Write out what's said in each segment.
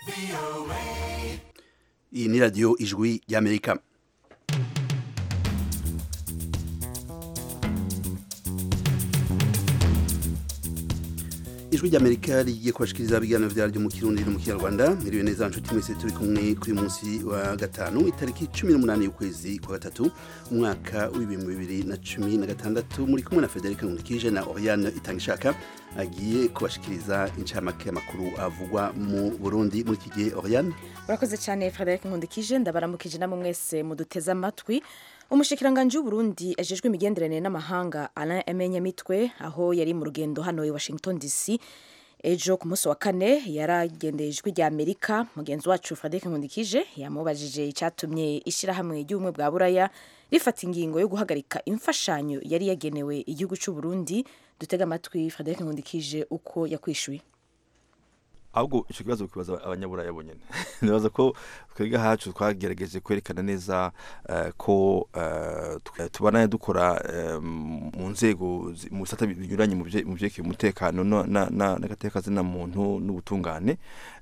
iyi ni radiyo ijwi ry'amerika ijwi ry'amerika rigiye kubashikiriza ibiganiro vyaryo mu kirundi no mu kinyarwanda mwiriwe neza nshuti mwese turi kumwe kuri munsi wa gatanu itariki cumi n'umunani y'ukwezi kwa gatatu umwaka w'ibihumbi bibiri na cumi na gatandatu muri kumwe na federika nkundikije na oriane itangishaka agiye kubashikiriza incamake y'amakuru avugwa mu burundi muri iki gihe oriane urakoze cyane frederic nkundikije ndabaramukije namwe mwese muduteze amatwi umushikiranganji w'uburundi ajejwe imigenderanire n'amahanga alain emenyamitwe aho yari mu rugendo hano i washington dc ejo ku munsi wa kane yaragendeye ijwi rya amerika mugenzi wacu frederic nkundikije yamubajije icyatumye ishyirahamwe ry'ubumwe bwa buraya rifata ingingo yo guhagarika imfashanyo yari yagenewe igihugu cy'uburundi dutega amatwi frederic nkundikije uko yakwishyuye ahubwo icyo kibazo kibaza abanyaburaya bonyine nibaza ko twebwe hacu twagerageje kwerekana neza ko tubana dukora mu nzego mu bisata binyuranye mu byerekeye umutekano n'agateka zina muntu n'ubutungane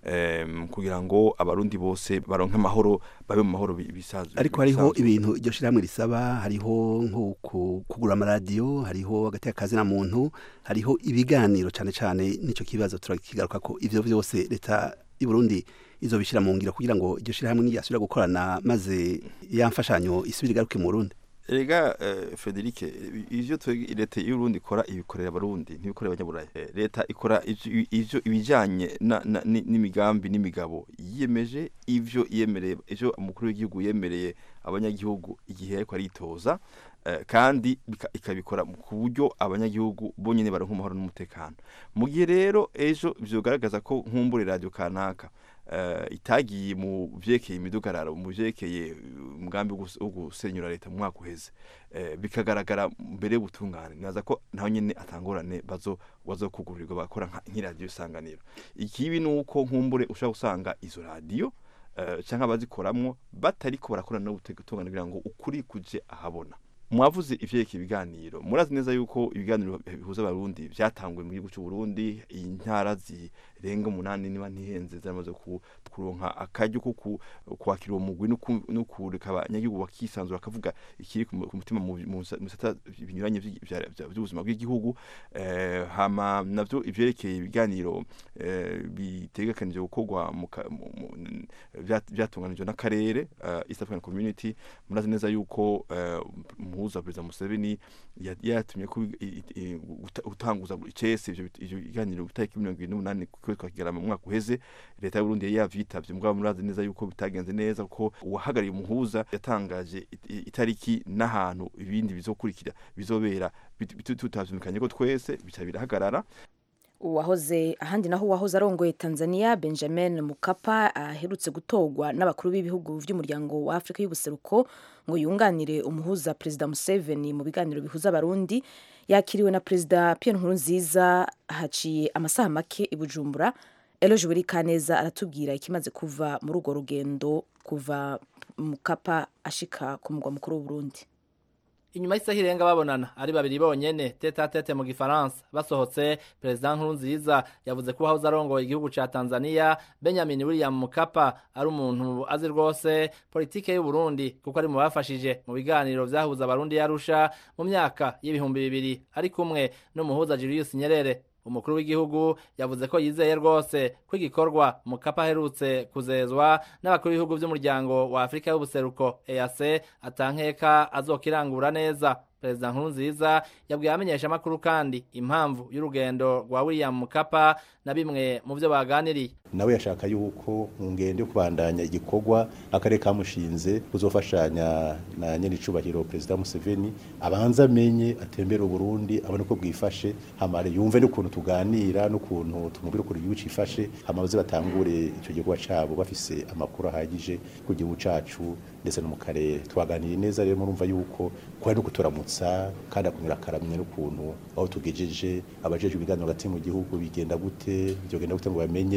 kugira ngo abarundi bose baronke amahoro babe mu mahoro bisanzwe ariko hariho ibintu iryo shyirahamwe risaba hariho nko kugura amaradiyo hariho agateka zina muntu hariho ibiganiro cyane cyane n'icyo kibazo turakigaruka ko ivyo byose leta y'u Burundi izo bishyira mu ngiro kugira ngo iryo shyirahamwe niyasubira gukorana maze ya mfashanyo isubire igaruke mu Burundi Rega uh, Frederic ivyo leta y'u Burundi ikora ibikorera abarundi ntibikorera abanyaburaya leta ikora ivyo ibijanye n'imigambi n'imigabo yiyemeje ivyo yemereye ivyo umukuru w'igihugu yemereye abanyagihugu igihe ariko aritoza uh, kandi ikabikora ku buryo abanyagihugu bonyene baronka amahoro n'umutekano mu gihe rero ejo vyogaragaza ko nkumbure radio kanaka itagiye mu byerekeye imidugararo mu byerekeye umugambi wo gusenyura leta mu mwaka uheze bikagaragara mbere y'ubutungane naza ko naho nyine atangorane bazo wazo kugurirwa bakora nk'iradiyo isanganiro ikibi ni uko nkumbure ushobora gusanga izo radiyo cyangwa abazikoramwo batari ko barakorana n'ubutungane kugira ngo ukuri kuje ahabona mwavuze ivyerekeye ibiganiro murazi neza yuko ibiganiro bihuza abarundi vyatanguye mu gihugu cy'u Burundi intara zirenga umunani niba ntihenze zamaze kuronka akaryo ko kwakira uwo mugwi no kureka abanyagihugu bakisanzura bakavuga ikiri ku mutima mu bisata binyuranye by'ubuzima bw'igihugu hama navyo ivyerekeye ibiganiro bitegekanije gukorwa vyatunganijwe n'akarere East African Community murazi neza yuko umuhuza perezida Museveni yatumye ko utanguza icese ivyo biganiro gutariki mirongo ibiri n'umunani kwezi kwa kigarama mu mwaka uheze leta y'u Burundi yari yavyitavye mugabo murazi neza yuko bitagenze neza kuko uwahagarariye umuhuza yatangaje itariki n'ahantu ibindi bizokurikira bizobera tutavyumvikanye ko twese bica birahagarara uwahoze ahandi naho uwahoze arongoye Tanzania Benjamin Mkapa aherutse gutorwa n'abakuru b'ibihugu by'umuryango wa Afrika y'ubuseruko ngo yunganire umuhuza Perezida Museveni mu biganiro bihuza abarundi yakiriwe na Perezida Pierre Nkurunziza haciye amasaha make i Bujumbura Eloge Buri Kaneza aratubwira ikimaze kuva muri urwo rugendo kuva Mkapa ashika ku mugwa mukuru w'u Burundi inyuma y'isaha irenga babonana ari babiri bonyene tete tete mu gifaransa basohotse perezida nkurunziza yavuze ko uwahoze arongoye igihugu ca tanzania benjamin william mukapa ari umuntu azi rwose politike y'u burundi kuko ari mu bafashije mu biganiro vyahuza abarundi yarusha mu myaka y'ibihumbi bibiri ari kumwe n'umuhuza julius nyerere umukuru w'igihugu yavuze ko yizeye rwose ko igikorwa mukapa aherutse kuzezwa n'abakuru b'ibihugu by'umuryango wa afurika y'ubuseruko eac atankeka azokirangura neza perezida nkurunziza yabwiye abamenyeshamakuru kandi impamvu y'urugendo rwa william mukapa na bimwe mu byo baganiriye nawe yashaka yuko mu ngendo yo kubandanya igikorwa akarere kamushinze kuzofashanya na nyenicubahiro perezida Museveni abanza amenye atembera Burundi abone ko bwifashe hamare yumve n'ukuntu tuganira n'ukuntu tumubwira ukuntu igihugu cifashe hamaze batangure icyo gikorwa cabo bafise amakuru ahagije ku gihugu cacu ndetse no mu karere twaganiriye neza rero murumva yuko kwari no kuturamutsa kandi akumira akaramye n'ukuntu aho tugejeje abajeje ibiganiro hagati mu gihugu bigenda gute byogenda gute ngo bamenye icyo tumaze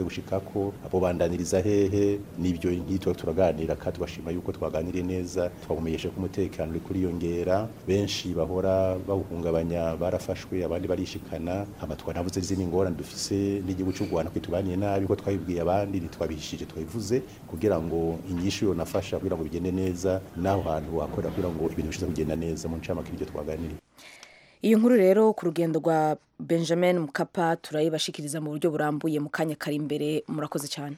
twamaze gushikako abo bandaniriza hehe nibyo nk'itwa turaganira kandi tugashima yuko twaganiriye neza twabumenyesha ko umutekano uri kuriyongera benshi bahora bawuhungabanya barafashwe abandi barishikana hama twanavuze izindi ngorane dufise n'igihugu cy'u Rwanda kwitubaniye nabi ko twabibwiye abandi ntitwabihishije twabivuze kugira ngo inyishu yonafasha kugira ngo bigende neza naho hantu wakorera kugira ngo ibintu bishize kugenda neza mu ncamake ibyo twaganiriye iyo nkuru rero ku rugendo rwa benjamin mukapa turayibashikiriza mu buryo burambuye mu kanya kari imbere murakoze cyane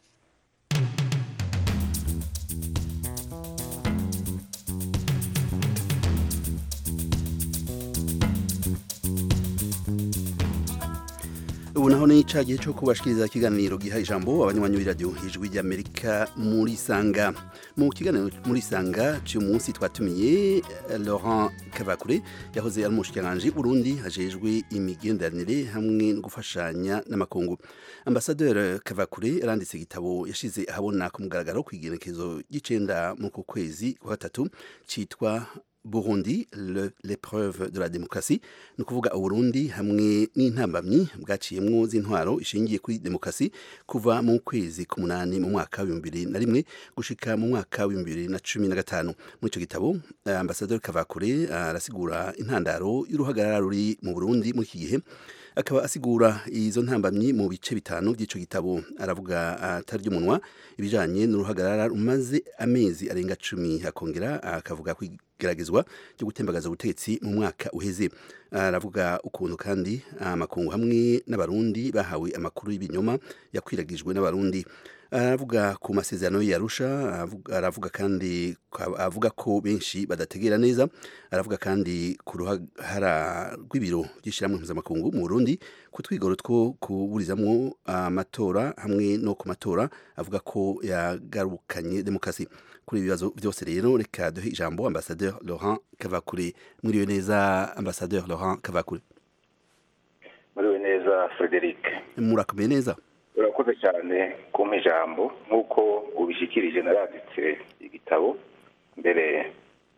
ubu naho ni cya gihe cyo kubashikiriza ikiganiro giha ijambo abanywanyi b'iradiyo ijwi ry'amerika muri sanga mu kiganiro muri sanga cy'uyu munsi twatumiye laurent kavakure yahoze ari umushikiranganji burundi hajejwe imigenderanire hamwe no gufashanya n'amakungu ambasaderi kavakure yaranditse igitabo yashize ahabona ku mugaragaro ku igenekezo ry'icenda mu ku kwezi kwa gatatu cyitwa Burundi l'épreuve de la démocratie ni ukuvuga uburundi hamwe n'intambamyi bwaciyemwo z'intwaro ishingiye kuri demokarasi kuva mu kwezi k'umunani mu mwaka w'ibihumbi bibiri na rimwe gushika mu mwaka w'ibihumbi bibiri na cumi na gatanu muri icyo gitabo ambasaderi kavakure arasigura intandaro y'uruhagarara ruri mu burundi muri iki gihe akaba asigura izo ntambamyi mu bice bitanu by'ico gitabo aravuga atarya umunwa ibijanye n'uruhagarara rumaze amezi arenga cumi akongera akavuga kwigeragezwa ryo gutembagaza ubutegetsi mu mwaka uheze aravuga ukuntu kandi amakungu hamwe n'abarundi bahawe amakuru y'ibinyoma yakwiragijwe n'abarundi aravuga ku masezerano yarusha aravuga kandi avuga ko benshi badategera neza aravuga kandi ku ruhara rw'ibiro by'ishyirahamwe mpuzamakungu mu Burundi ku twigoro two kuburizamwo amatora hamwe no ku matora avuga ko yagarukanye demokarasi kuri ibibazo byose rero reka duhe ijambo ambasaderi Laurent Kavakure mwiriwe neza ambasaderi Laurent Kavakure mwiriwe neza Frederic murakomeye neza urakoze cyane kumpa ijambo nk'uko ubishyikirije naranditse igitabo mbere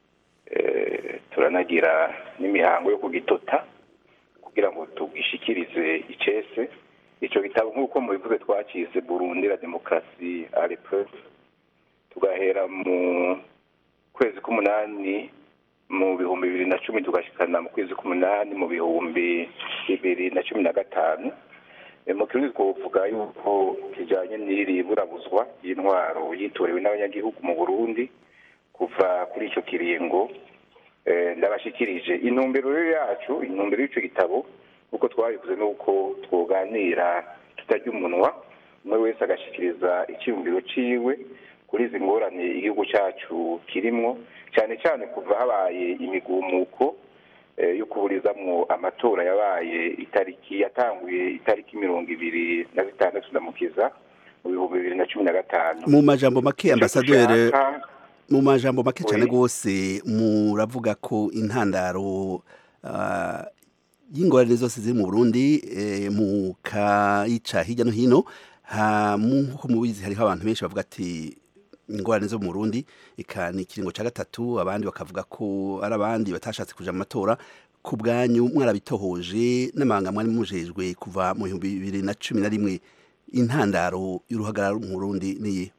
turanagira n'imihango yo kugitota kugira ngo tugishyikirize icese icyo gitabo nk'uko mubivuze twakize burundi la demokarasi arepesi tugahera mu kwezi k'umunani mu bihumbi bibiri na cumi tugashyikana mu kwezi k'umunani mu bihumbi bibiri na cumi na gatanu mu kirundi twavuga yuko kijyanye n'iri burabuzwa y'intwaro yitorewe n'abanyagihugu mu burundi kuva kuri icyo kiringo ndabashyikirije intumbero yacu intumbero y'icyo gitabo nk'uko twabivuze ni uko twoganira tutarya umunwa umwe wese agashyikiriza icyiyumviro cyiwe kuri izi ngorane igihugu cyacu kirimo cyane cyane kuva habaye imigumuko yo kuburizamwo amatora yabaye itariki yatanguye itariki mirongo ibiri na zitandatu ndamukiza mu bihumbi bibiri na cumi na gatanu mu majambo make ambasaderi mu majambo make cyane rwose muravuga ko intandaro y'ingorane zose ziri mu burundi mu kayica hirya no hino nk'uko mubizi hariho abantu benshi bavuga ati ingorane zo mu Burundi eka ni ikiringo cya gatatu abandi bakavuga ko ari abandi batashatse kuja mu matora ku bwanyu mwarabitohoje n'amahanga mwari mujejwe kuva mu bihumbi bibiri na cumi na rimwe intandaro y'uruhagarara mu Burundi niyi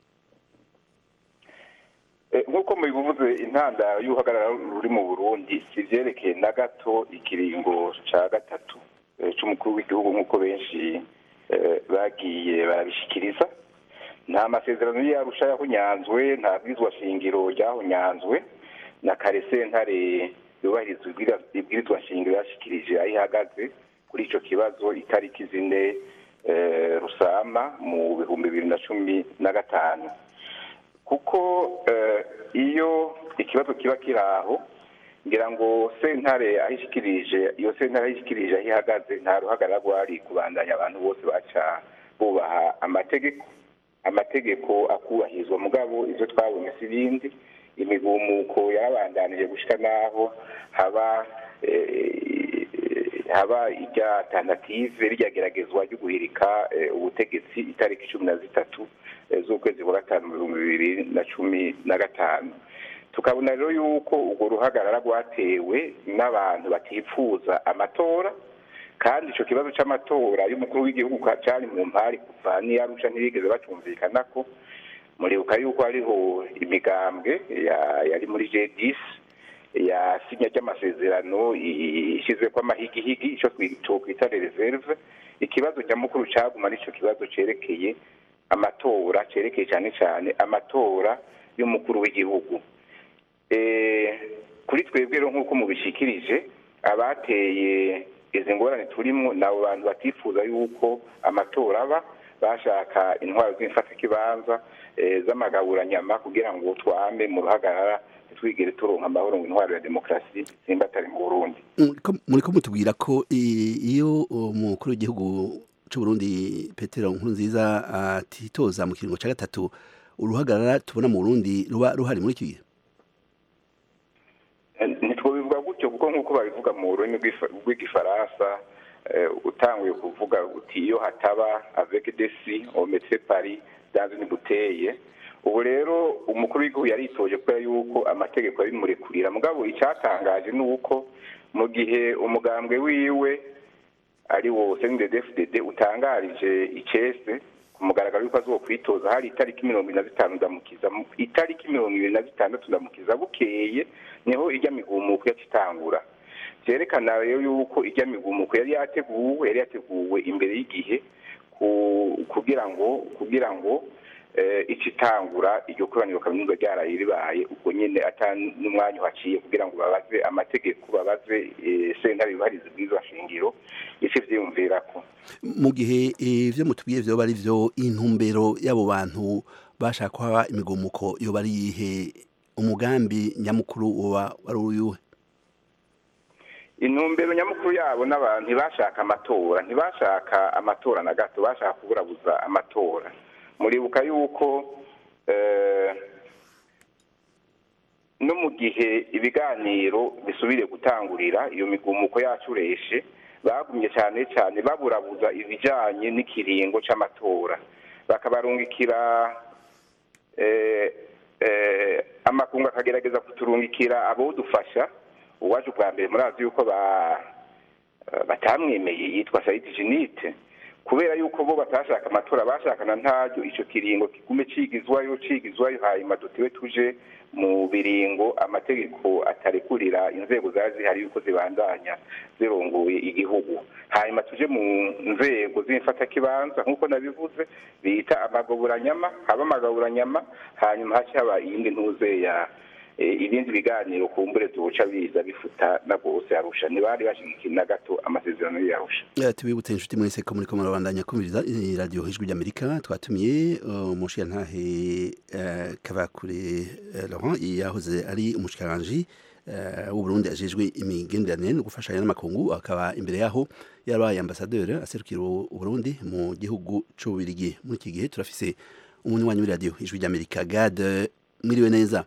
nk'uko mubivuze intandaro y'uruhagarara ruri mu burundi si byerekeye na gato ikiringo cya gatatu cy'umukuru w'igihugu nk'uko benshi bagiye barabishyikiriza nta masezerano yarusha yahunyanzwe nta bwirizwa shingiro ryahunyanzwe na kare sentare yubahiriza ibwirizwa shingiro yashyikirije aho ihagaze kuri icyo kibazo itariki zine rusama mu bihumbi bibiri na cumi na gatanu kuko iyo ikibazo kiba kiri aho ngira ngo sentare aho ishyikirije iyo sentare aho ishyikirije aho ihagaze nta ruhagarara rwari kubandanya abantu bose baca bubaha amategeko amategeko akubahirizwa mugabo ibyo twabonye si ibindi imigumuko yarabandanije gushyira n'aho haba haba irya tanative ryageragezwa ryo guhirika ubutegetsi itariki cumi na zitatu z'ukwezi kwa gatanu mu bihumbi bibiri na cumi na gatanu tukabona rero yuko urwo ruhagarara rwatewe n'abantu batifuza amatora kandi ico kibazo c'amatora y'umukuru w'igihugu ka- cari mu mpari kuva n'iyarusha ntibigeze bacumvikana ko muribuka yuko hariho imigambwe ya- yari muri G10 yasinya ry'amasezerano ishyizeko amahigihigi ico twokwita reserve ikibazo nyamukuru caguma nico kibazo cerekeye amatora cerekeye cyane cyane amatora y'umukuru w'igihugu Eh, kuri twebwe rero nk'uko mubishikirije abateye izi ngorane turimo ni abo bantu batifuza yuko amatora aba bashaka intwaro z'imfatakibanza eh, z'amagaburanyama kugira ngo twame mu ruhagarara ntitwigere turonka amahoro ngo intwaro ya demokarasi itsimbatare mu burundi Muriko- muriko mutubwira ko i- iyo umukuru w'igihugu c'u Burundi Petero Nkurunziza atitoza mu kiringo ca gatatu uruhagarara tubona mu Burundi ruba ruhari muri iki gihe ntitwobivuga gutyo kuko nk'uko babivuga mu rurimi rw'ifa- rw'igifaransa eh, utanguye kuvuga uti iyo hataba avec desi on mettrait Paris dans une bouteille ubu rero umukuru w'igihugu yaritoje kubera yuko amategeko abimurekurira mugabo icyatangaje ni uko mu gihe umugambwe wiwe ari wo CNDD-FDD utangarije icese ku mugaragaro yuko azokwitoza hari itariki mirongo ine na zitanu ndamukiza mu- itariki mirongo ibiri na zitandatu ndamukiza bukeye niho ijya migumuko yacitangura vyerekana rero yuko ijya migumuko yari yateguwe yari yateguwe imbere y'igihe ku- kugira ngo kugira ngo eh, icitangura iryo koraniro kaminuza ryaraye ribaye ubwo nyene ata n'umwanya uhaciye kugira ngo babaze amategeko babaze eh, sentare yubahiriza ubwiza shingiro ico vyiyumvirako mu gihe ivyo mutubwiye vyoba ari vyo intumbero y'abo bantu bashaka ko haba imigumuko yoba ari iyihe umugambi nyamukuru woba wari uyuhe intumbero nyamukuru yabo n'abantu ntibashaka amatora ntibashaka amatora na gato bashaka kuburabuza amatora muribuka yuko eh, no mu gihe ibiganiro bisubire gutangurira iyo migumuko yacureshe bagumye cyane cyane baburabuza ibijanye n'ikiringo c'amatora bakabarungikira eh, eh, amakungu akagerageza kuturungikira abodufasha uwaje ubwa mbere murazi yuko ba batamwemeye yitwa Saidi Jinite kubera yuko bo batashaka amatora bashakana ntaryo ico kiringo kigume cigizwayo cigizwayo hanyuma dutiwe tuje mu biringo amategeko atarekurira inzego zari zihari yuko zibandanya zirongoye igihugu hanyuma tuje mu nzego z'imfatakibanza nk'uko nabivuze bita amagaburanyama haba amagaburanyama hanyuma haca haba iyindi ntuze ya eh, ibindi biganiro kumbure zoca biza bifuta na bose arusha ntibari bashigikiye na gato amasezerano y'arusha Eh, tubibutse inshuti mwese ko muriko murabandanya kumviriza eh, radio ijwi ry'amerika twatumiye eh, umushikirantahe eh, kavakure eh, laurent yahoze ari umushikiranganji eh, w'uburundi ajejwe imigenderanire no gufashanya n'amakungu akaba imbere yaho yarabaye ambasaderi aserukira uburundi mu gihugu c'ububirigi muri iki gihe turafise umunywanyi w'iradiyo ijwi ry'amerika gade mwiriwe neza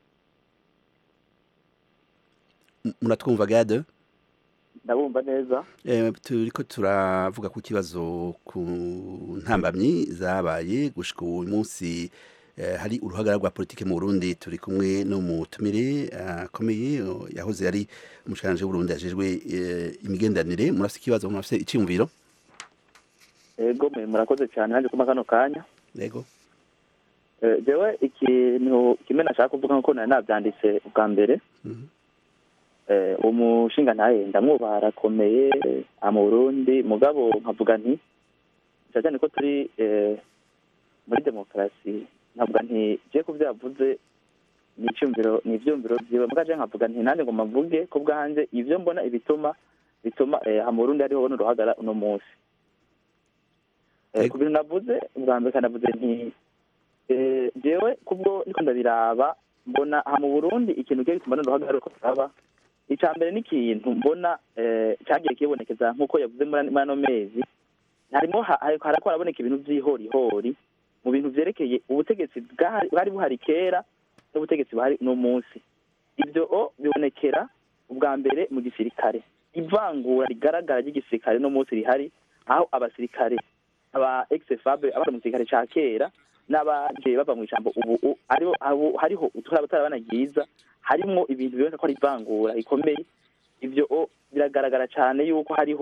M- muratwumva gade ndabumva neza Eh, turiko turavuga ku kibazo ku ntambamyi zabaye gushika uyu munsi eh, hari uruhagara rwa politike mu Burundi turi kumwe no mu tumire akomeye uh, yahoze ari umushikanje w'Uburundi ajejwe eh, imigenderanire murafise ikibazo murafise iciyumviro ego mwe murakoze cyane naje kuma kano kanya yego Eh, jewe ikintu kimwe nashaka kuvuga nkuko nari navyanditse ubwa mbere Mhm. eh, umushinga ntaye ndamwubaha arakomeye aha mu burundi mugabo nkavuga nti cyane cyane ko turi eh, muri demokarasi nkavuga nti je ku vyo yavuze ni icyumviro ni ivyumviro vyiwe muga je nkavuga nti nanjye ngo mvuge ko bwanje ivyo mbona ibituma bituma eh, aha mu burundi hariho n'uruhagara uno munsi Eh, Ego. ku bintu navuze ubwa mbere kanavuze nti eh, jewe kubwo niko ndabiraba mbona aha mu burundi ikintu kigiye gituma n'uruhagara ruko turaba icya mbere ni ikintu mbona eh, cyagiye kibonekeza nk'uko yavuze muri muri ano mezi harimo ha- hari- harako haraboneka ibintu by'ihorihori mu bintu vyerekeye ubutegetsi bwari bwari buhari kera n'ubutegetsi buhari uno munsi ibyo o bibonekera ubwa mbere mu gisirikare ivangura rigaragara ry'igisirikare no munsi rihari aho abasirikare aba ex-fabre abari mu gisirikare ca kera n'abagiye bava mu ijambo ubu u- ariho abo- hariho uturaba turabana ryiza harimwo ibintu biboneka ko ari ivangura rikomeye ibyo o biragaragara cyane yuko hariho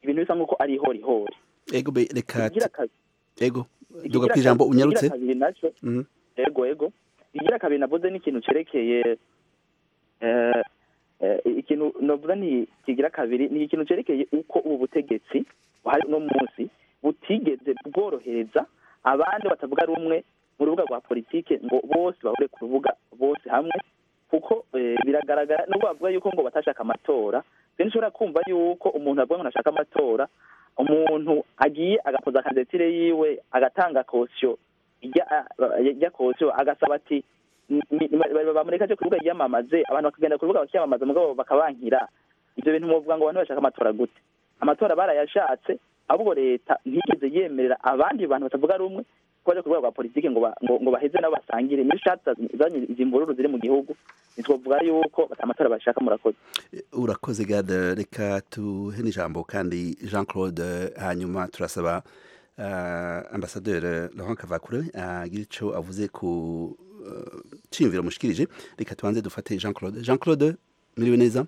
ibintu bisa nk'uko ari ihorihori ego be reka ikigira kabiri ego duga ikigira kwijambo kabiri- unyarutse ikigira kabiri naco Mhm. ego ego igira kabiri navuze ni ikintu cerekeye eh, eh, ikintu novuga ni kigira kabiri ni ikintu cerekeye uko ubu butegetsi buhari uno munsi butigeze bworohereza abandi batavuga rumwe mu rubuga rwa politike ngo bose bahure ku rubuga bose hamwe kuko eh, biragaragara nubwo bavuga yuko ngo batashaka amatora rero nshobora kumva yuko umuntu avuga ngo ntashaka amatora umuntu agiye agakoza kandidatire yiwe agatanga kosiyo ijya ijya kosiyo agasaba ati ni- ni- ni- bamureka aje ku rubuga yiyamamaze abantu bakagenda ku rubuga bakiyamamaza mugabo bakabankira ibyo bintu muvuga ngo abantu bashaka amatora gute amatora barayashatse ahubwo leta ntigeze yemerera abandi bantu batavuga rumwe ko baje ku rwego rwa politiki ngo ba- ngo ngo baheze nabo basangire niyo ishatse zanye izi mvururu ziri mu gihugu ntitwavuga yuko amatora bashaka murakoze urakoze gade reka tuhe n'ijambo kandi jean claude hanyuma turasaba uh, ambasaderi laurent kavakure agira ico avuze ku uh, ciyumviro mushikirije reka tubanze dufate jean claude jean claude muriwe neza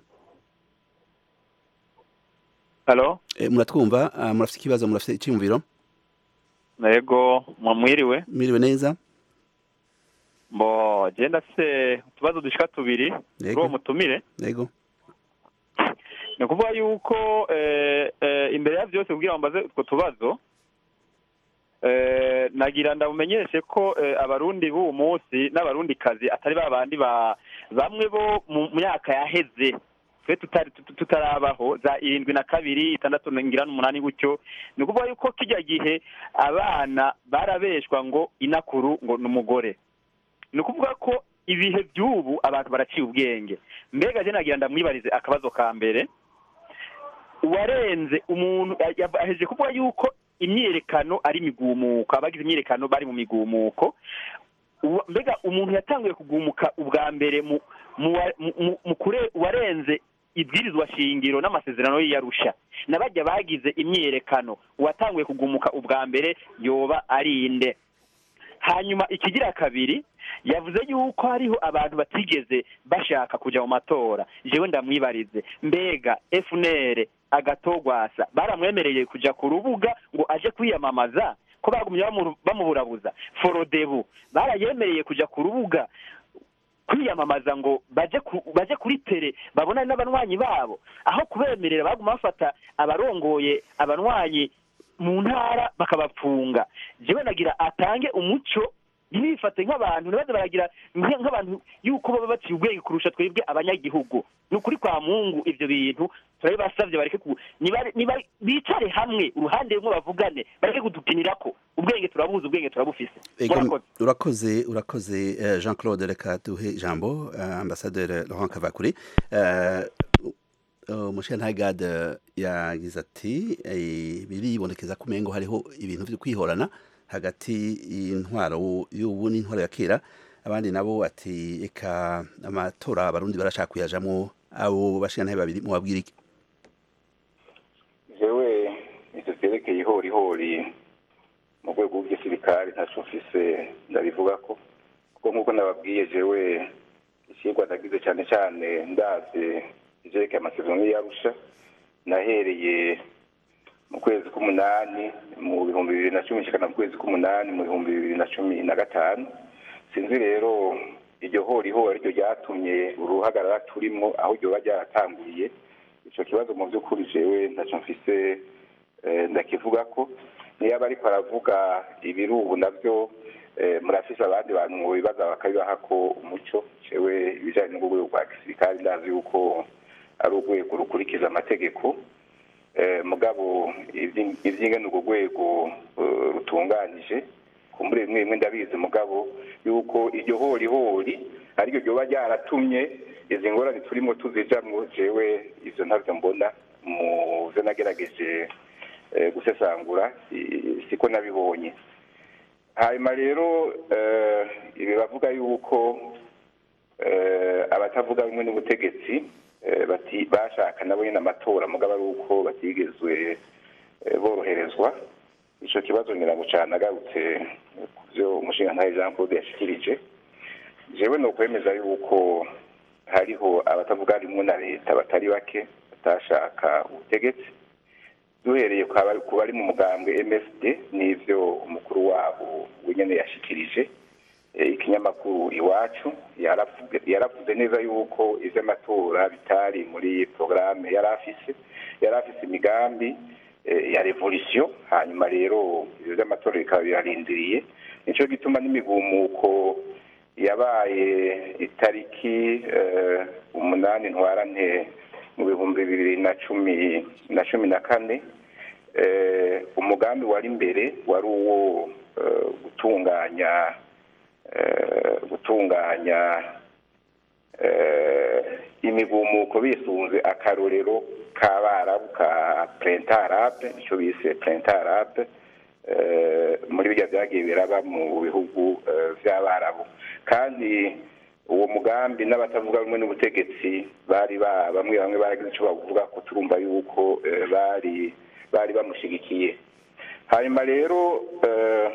halo e, muratwumva uh, murafite ikibazo murafite iciyumviro yego mwiriwe muriwe neza mbo genda se utubazo dushika tubiri kuri uwo mutumire yego ni ukuvuga yuko eh, eh, imbere ya byose kugira ngo mbaze utwo tubazo eh, nagira ndabumenyeshe ko eh, abarundi b'uwo munsi n'abarundi kazi atari ba bandi ba bamwe bo mu myaka yaheze twe tutari tut- tutarabaho za irindwi na kabiri itandatu ngira n'umunani gutyo ni ukuvuga yuko kijya gihe abana barabeshwa ngo inakuru ngo ni umugore ni ukuvuga ko ibihe by'ubu abantu baraciye ubwenge mbega je nagira ndamwibarize akabazo ka mbere uwarenze umuntu aheje kuvuga yuko imyiyerekano ari imigumuko abagize imyiyerekano bari mu migumuko Uwa- mbega umuntu yatanguye kugumuka ubwa mbere mu mu wa- mu- mu- mu kure warenze ibwirizwa shingiro n'amasezerano y'iyarusha n'abajya bagize imyiyerekano uwatanguye kugumuka ubwa mbere yoba ari inde hanyuma ikigira kabiri yavuze yuko hariho abantu batigeze bashaka kujya mu matora jewe ndamwibarize mbega FNL agatogwasa baramwemereye kujya ku rubuga ngo aje kwiyamamaza ko bagumye bamu- bamuburabuza forodebu barayemereye kujya ku rubuga kwiyamamaza ngo baje ku, baje kuri tere babonane n'abanywanyi babo aho kubemerera baguma bafata abarongoye abanywanyi mu ntara bakabapfunga jewe nagira atange umuco ntibifate nk'abantu ntibaze baragira nk- nk'abantu yuko baba baciye ubwenge kurusha twebwe abanyagihugu ni ukuri kwa mungu ivyo bintu turabibasavye bareke ku niba- niba- bicare hamwe uruhande rumwe bavugane bareke kudukinirako ubwenge turabuzi ubwenge turabufise Ego, murakoze urakoze urakoze eh, jean claude reka duhe ijambo eh, ambasaderi laurent kavakure Eh, umushentagade yagize ati eh, biribonekeza ko umengo hariho ibintu vyo kwihorana hagati y'intwaro y'ubu n'intwaro ya kera abandi nabo ati eka amatora abarundi barashaka kuyajamwo abo bashingantahe babiri mubabwira iki jewe ivyo vyerekeye ihorihori mu rwego rw'igisirikare ntaco mfise ndabivuga ko kuko nk'uko nababwiye jewe icigwa nagize cane cane ndavye ivyerekeye amasezerano y'iyarusha nahereye mu kwezi k'umunani mu bihumbi bibiri na cumi nshikana mu kwezi k'umunani mu bihumbi bibiri na cumi na gatanu sinzi rero iryo horihori ariryo ryatumye uruhagarara turimwo aho ryoba ryaratanguriye ico kibazo mu vy'ukuri jewe ntaco mfise eh, ndakivuga ko niyo aba ariko aravuga ibiri ubu navyo eh, murafise abandi bantu mu bibaza bakabibaha ko umuco jewe ibijanye n'urwego rwa gisirikare ndazi yuko ari urwego rukurikiza amategeko eh, mugabo ivyi- ivyingene urwo rwego eh, rutunganije kumbure bimwe bimwe ndabizi mugabo yuko iryo horihori ariryo ryoba ryaratumye izi ngorane turimo tuzijamwo jewe ivyo ntavyo mbona mu vyo nagerageje eh, gusesangura si- siko nabibonye hanyuma rero eh, ibi bavuga yuko eh, abatavuga bimwe n'ubutegetsi eh, bati bashaka nabo nyine amatora mugabo ari uko batigezwe eh, boroherezwa ico kibazo ngira ngo cane agarutse ku vyo umushingantahe jean claude yashikirije jewe ni ukwemeza yuko hariho abatavuga rimwe na leta batari bake batashaka ubutegetsi duhereye ku bari- ku bari mu mugambwe msd n'ivyo umukuru wabo wenyene yashikirije Eh, ikinyamakuru iwacu yaravuze yaravuze neza yuko ivy'amatora bitari muri porogaramu yari afise yari afise imigambi eh, ya revolution hanyuma rero ivyo vy'amatora bikaba birarindiriye nico gituma n'imigumuko yabaye itariki eh, umunani ntwarante mu bihumbi bibiri na cumi na cumi na kane eh, umugambi wari imbere wari uwo eh, gutunganya eh, gutunganya eh, imigumuko bisunze akarorero k'abarabu ka prentarabe icyo bise prentarabe eh, muri birya byagiye biraba mu bihugu eh, vy'abarabu kandi uwo mugambi n'abatavuga rumwe n'ubutegetsi bari ba bamwe bamwe baragize icyo bavuga ko turumva yuko eh, bari bari bamushigikiye hanyuma rero eh,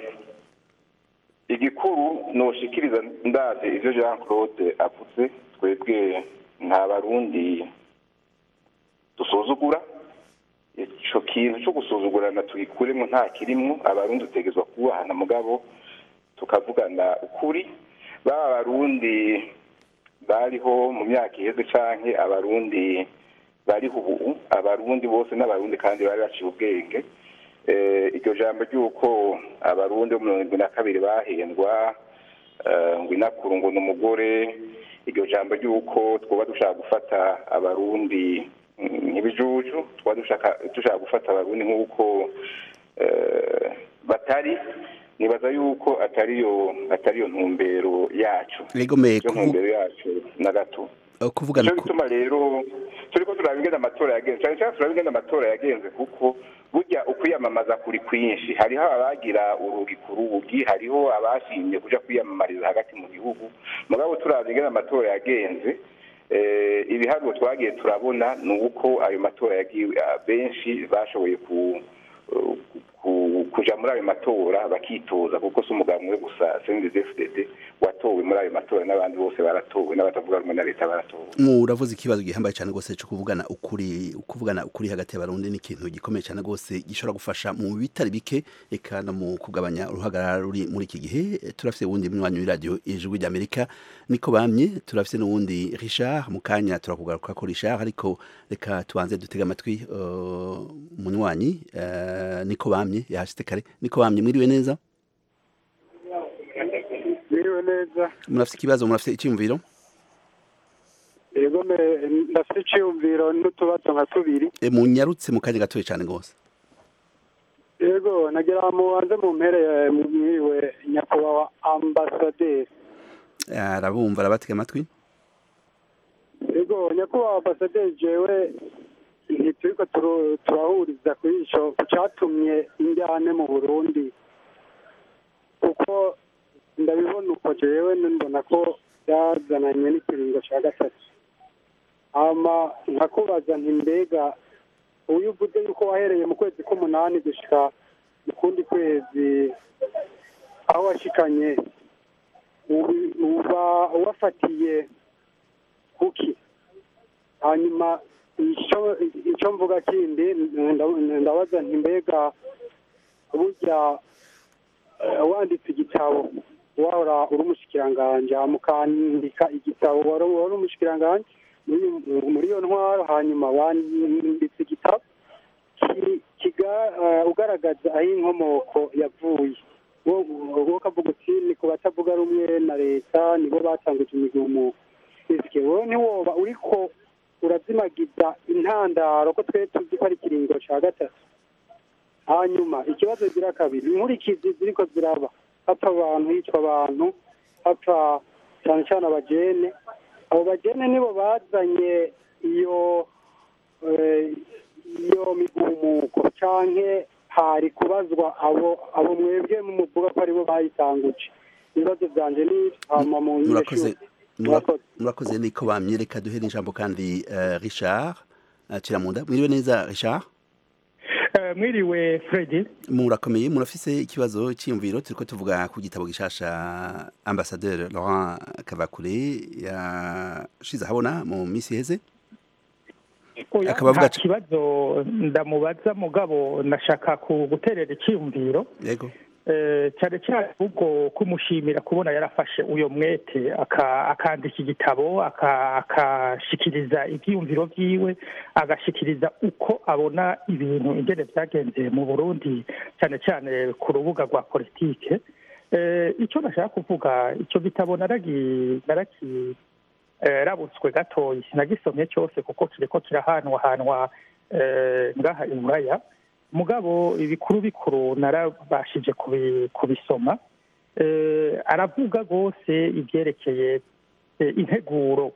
igikuru noshikiriza ndaze ivyo jean claude avuze twebwe nta barundi dusuzugura ico kintu co gusuzugurana tugikuremo nta kirimwo abarundi dutegezwa kubahana mugabo tukavugana ukuri baba abarundi bariho mu myaka iheze canke abarundi bariho ubu abarundi bose n'abarundi kandi bari baciye ubwenge Eh, iryo jambo ry'uko abarundi bo mirongo irindwi na kabiri bahendwa eh, ngo inakuru ngo ni umugore iryo jambo ry'uko twoba dushaka gufata abarundi mm, nk'ibijuju twoba dushaka dushaka gufata abarundi nk'uko eh, batari nibaza yuko atariyo atariyo ntumbero yacu egomeye iyo ntumbero yacu na gato kuvugana nicyo gituma rero turiko turaba ingene amatora yagenze cyane cyane turaba ingene amatora yagenze kuko burya ukwiyamamaza kuri kwinshi hariho abagira urugi ku rugi hariho abashimye kuja kwiyamamariza hagati mu gihugu mugabo turaba ingene amatora yagenze eh, ibiharuro twagiye turabona ni uko ayo matora yagiwe ah, benshi bashoboye ku ku- kuja muri ayo matora bakitoza kuko si umugabo umwe gusa CNDD-FDD watowe muri ayo matora n'abandi bose baratowe n'abatavuga rumwe na leta baratowe muravuze ikibazo gihambaye cyane rwose cyo kuvugana ukuri kuvugana ukuri hagati y'abarundi ni ikintu gikomeye cyane rwose gishobora gufasha mu bitari bike eka no mu kugabanya uruhagarara ruri muri iki gihe Eh, turafise wundi mnywanyi w'iradiyo ijwi ry'amerika niko bamye turafise n'uwundi richard mu kanya turakugaruka ko richard ariko reka tubanze dutega amatwi eh, umunywanyi eh, niko bamye yahashitse kare niko bamye mwiriwe neza Biriwe neza murafise ikibazo murafise icyumviro yego me- ndafite icyiyumviro n'utubazo nka tubiri Eh, munyarutse mu kanya gatoya cyane rwose yego nagira mubanze mu mpere mwiriwe nyakubahwa ambasaderi arabumva arabatega amatwi yego nyakubahwa ambasaderi jewe ntituriko turu- turahuriza kuri ico ku catumye injyane mu burundi kuko ndabibona uko jewe mbona ko byazananye n'ikiringo ca gatatu hama nkakubaza nti mbega uyu uvuze yuko wahereye mu kwezi k'umunani gushika mu kundi kwezi aho washikanye ubu- uba wafatiye kuki hanyuma ico ico mvuga kindi nda- ndabaza nti mbega burya eh, wanditse igitabo wahora uri umushikiranganji hama ukandika igitabo wari wari umushikiranganji muri- muri iyo ntwaro hanyuma wanditse igitabo ki- kiga- eh, ugaragaza aho inkomoko yavuye wo wo ukavuga uti ni ku batavuga rumwe na leta nibo batanguje imigumuko ese wowe ntiwoba uriko urazimagiza intandaro ko twe tuzi ko ari ikiringo ca gatatu hanyuma ikibazo gira kabiri inkurikizi ziriko ziraba hapfa abantu hicwa abantu hapfa cyane cyane abajene abo bajene nibo bazanye iyo eh, iyo migumuko canke hari kubazwa abo abo mwebwe muvuga ko aribo bayitanguje ibibazo vyanje ni hama mu murakoze nyeshure. mura- Murakoze. murakoze niko bamye reka duhere ijambo kandi eh, richard eh, kiramunda mwiriwe neza richard Eh, mwiriwe Freddy murakomeye murafise ikibazo cyiyumviro turiko tuvuga ku gitabo gishasha ambassadeur Laurent Kavakure yashize ahabona mu minsi iheze Oya, akaba avuga nta kibazo ndamubaza mugabo nashaka ku guterera icyiyumviro yego Eh, cyane cyane ubwo kumushimira kubona yarafashe uyo mwete aka- akandika igitabo aka- akashikiriza ibyiyumviro byiwe agashikiriza uko abona ibintu ingene byagenze mu burundi cyane cyane ku rubuga rwa politike Eh, icyo nashaka kuvuga icyo gitabo naragi naraki eh, rabutswe gatoyi nagisomye cyose kuko kiriko kirahanwahanwa eh, ngaha i buraya mugabo ibikuru bikuru narabashije kubi- kubisoma Eh, aravuga rwose ibyerekeye eh, integuro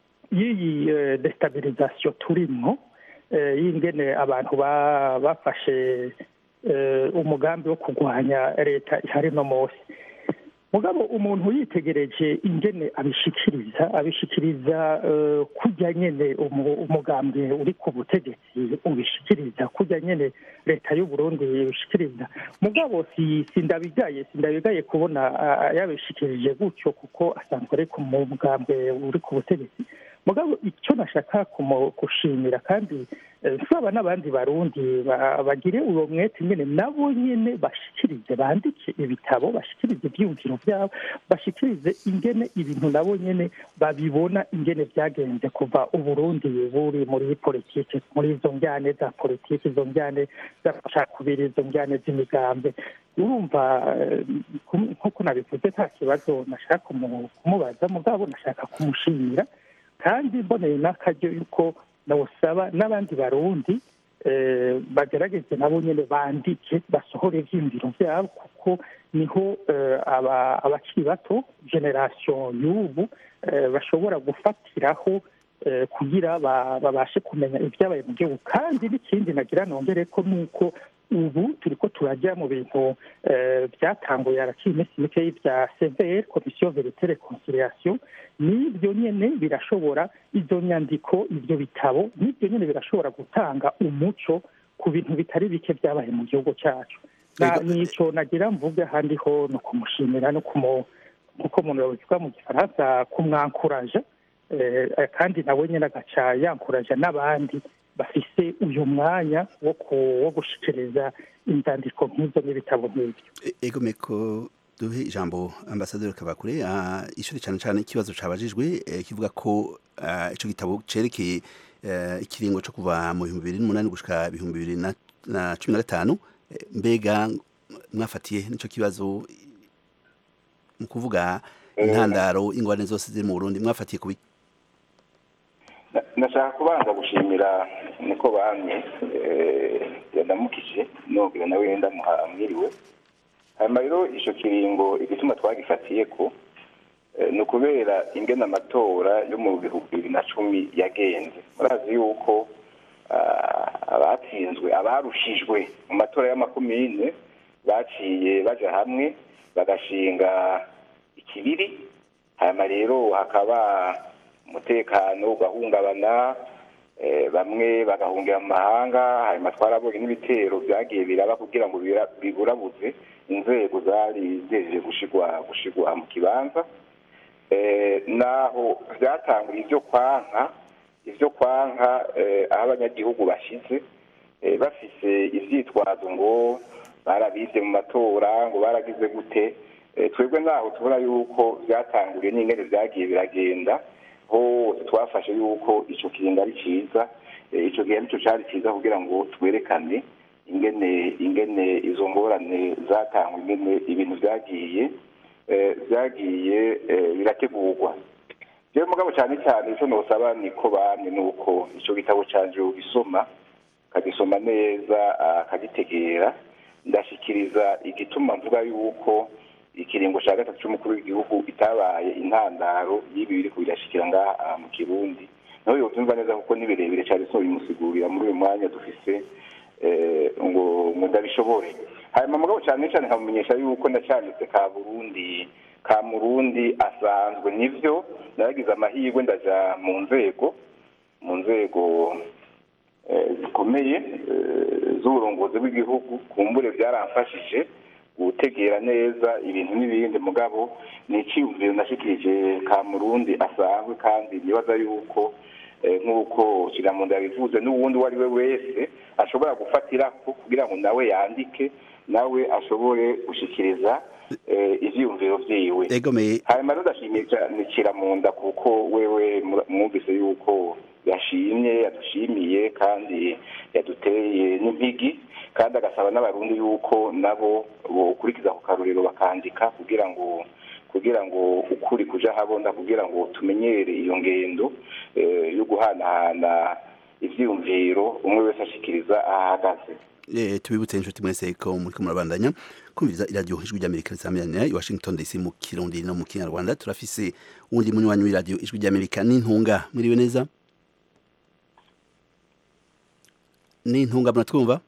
y'iyi eh, destabilisation turimwo eh, y'ingene abantu ba- bafashe eh, umugambi wo kurwanya leta ihari no munsi mugabo umuntu yitegereje ingene abishikiriza abishikiriza eh, kurya nyene umu- umugambi uri ku butegetsi ubishikiriza kurya nyene leta y'u Burundi ibishikiriza mugabo si sindabigaye sindabigaye kubona ah, yabishikirije gutyo kuko asanzwe ari ku mugambi uri ku butegetsi mugabo icyo nashaka kumu- gushimira kandi eh, nsaba n'abandi barundi ba- bagire uwo mwete nyene nabo nyene bashikirize bandike ibitabo bashikirize ivyiyumviro vyabo bashikirize ingene ibintu nabo nyene babibona ingene vyagenze kuva uburundi buri muri politike muri izo njyane za politike izo njyane z'amacakubiri izo njyane z'imigambi urumva eh, kum- nk'uko nabivuze nta kibazo nashaka kumu- kumubaza mugabo nashaka kumushimira kandi mboneye n'akaryo yuko nawusaba n'abandi barundi eh, bagerageze nabo nyene bandike basohore ivyiyumviro vyabo kuko niho eh, aba- abakiri bato generation y'ubu eh, bashobora gufatiraho eh, kugira ba- babashe kumenya ibyabaye mu gihugu kandi n'ikindi nagira nongere ko nuko ubu turiko turajya mu bintu eh, byatanguye harakiri iminsi mikeyi bya severe komisiyo verite reconciliation n'ibyo nyene birashobora izo nyandiko ibyo bitabo n'ibyo nyene birashobora gutanga umuco ku bintu bitari bike byabaye mu gihugu cyacu Na- Ego. nico nagira mvuge ahandi ho ni ukumushimira no kumu nk'uko umuntu yabivuga mu gifaransa kumwankuraja eh, kandi nawe nyine agaca yankuraja n'abandi bafise uyu mwanya wo ku- wo gushikiriza inzandiko nk'izo n'ibitabo nk'ibyo E- ego meko duhe ijambo ambasaderi kabakure ah, ishuri cyane cyane ikibazo cabajijwe eh, kivuga ko ah, ico gitabo cerekeye eh, ikiringo co kuva mu bihumbi bibiri n'umunani gushika ibihumbi bibiri na- na cumi na gatanu Eh, mbega mwafatiye nico kibazo mu kuvuga intandaro ingorane zose ziri mu burundi mwafatiye kubi Na- nashaka kubanza gushimira niko bamye eh, yandamukije nongera nawe ndamuha mwiriwe hanyuma rero ico kiringo igituma twagifatiye ko eh, ni ukubera ingene amatora yo mu bihumbi bibiri na cumi yagenze murazi yuko ah, abatsinzwe abarushijwe mu matora y'amakomine baciye baja hamwe bagashinga ikibiri hanyuma rero hakaba umutekano ugahungabana eh, bamwe bagahungira mu mahanga hanyuma twarabonye n'ibitero byagiye biraba kugira ngo bira- biburabuze inzego zari zejeje gushigwa gushigwa mu kibanza eh, naho byatangura ibyo kwanka ibyo kwanka eh, aho abanyagihugu bashize eh, bafise ivyitwazo ngo barabivye mu matora ngo baragize gute eh, twebwe naho tubona yuko byatanguriye n'ingene vyagiye biragenda hose twafashe yuko ico kiringo ari ciza eh, ico gihe nico cari ciza kugira ngo twerekane ingene ingene izo ngorane zatangwa ingene ibintu vyagiye eh, vyagiye eh, birategurwa jewe mugabo cyane cyane ico nosaba niko bamye nuko ico gitabo canje ugisoma akagisoma neza akagitegera ndashikiriza igituma mvuga yuko ikiringo cya gatatu cy'umukuru w'igihugu itabaye intandaro y'ibi biri kubirashikira ngaha mu kirundi nawe yobyumva neza kuko ni birebire cyane so bimusigurira muri uyu mwanya dufise eh, ngo ngo ndabishobore hanyuma mugabo cyane cyane nkamumenyesha yuko ndacyanditse ka burundi ka murundi asanzwe nivyo naragize amahirwe ndaja mu nzego mu nzego eh, zikomeye eh, z'uburongozi bw'igihugu kumbure byaramfashije gutegera neza ibintu n'ibindi mugabo ni icyiyumviro nashikirije ka murundi asanzwe kandi nibaza yuko eh, nk'uko kiramunda yabivuze n'uwundi uwo ari we wese ashobora gufatira kugira ngo nawe yandike nawe ashobore gushikiriza eh, ivyiyumviro vyiwe egomeye hanyuma rero ndashimiye cyane kiramunda kuko wewe mura- mwumvise yuko yashimye yadushimiye kandi yaduteye n'impigi kandi agasaba n'abarundi yuko nabo bokurikiza ku karorero bakandika kugira ngo kugira ngo ukuri kuja habona kugira ngo tumenyere iyo ngendo eh, yo guhanahana ivyiyumviro umwe wese ashikiriza ahahagaze Eh, tubibutse inshuti mwese ko muriko murabandanya kumviriza iradiyo ijwi ry'amerika risamirana i washington dc mu kirundi no mu kinyarwanda turafise uwundi munywanyi w'iradiyo ijwi ry'amerika n'intunga mwiriwe neza n'intunga muratwumva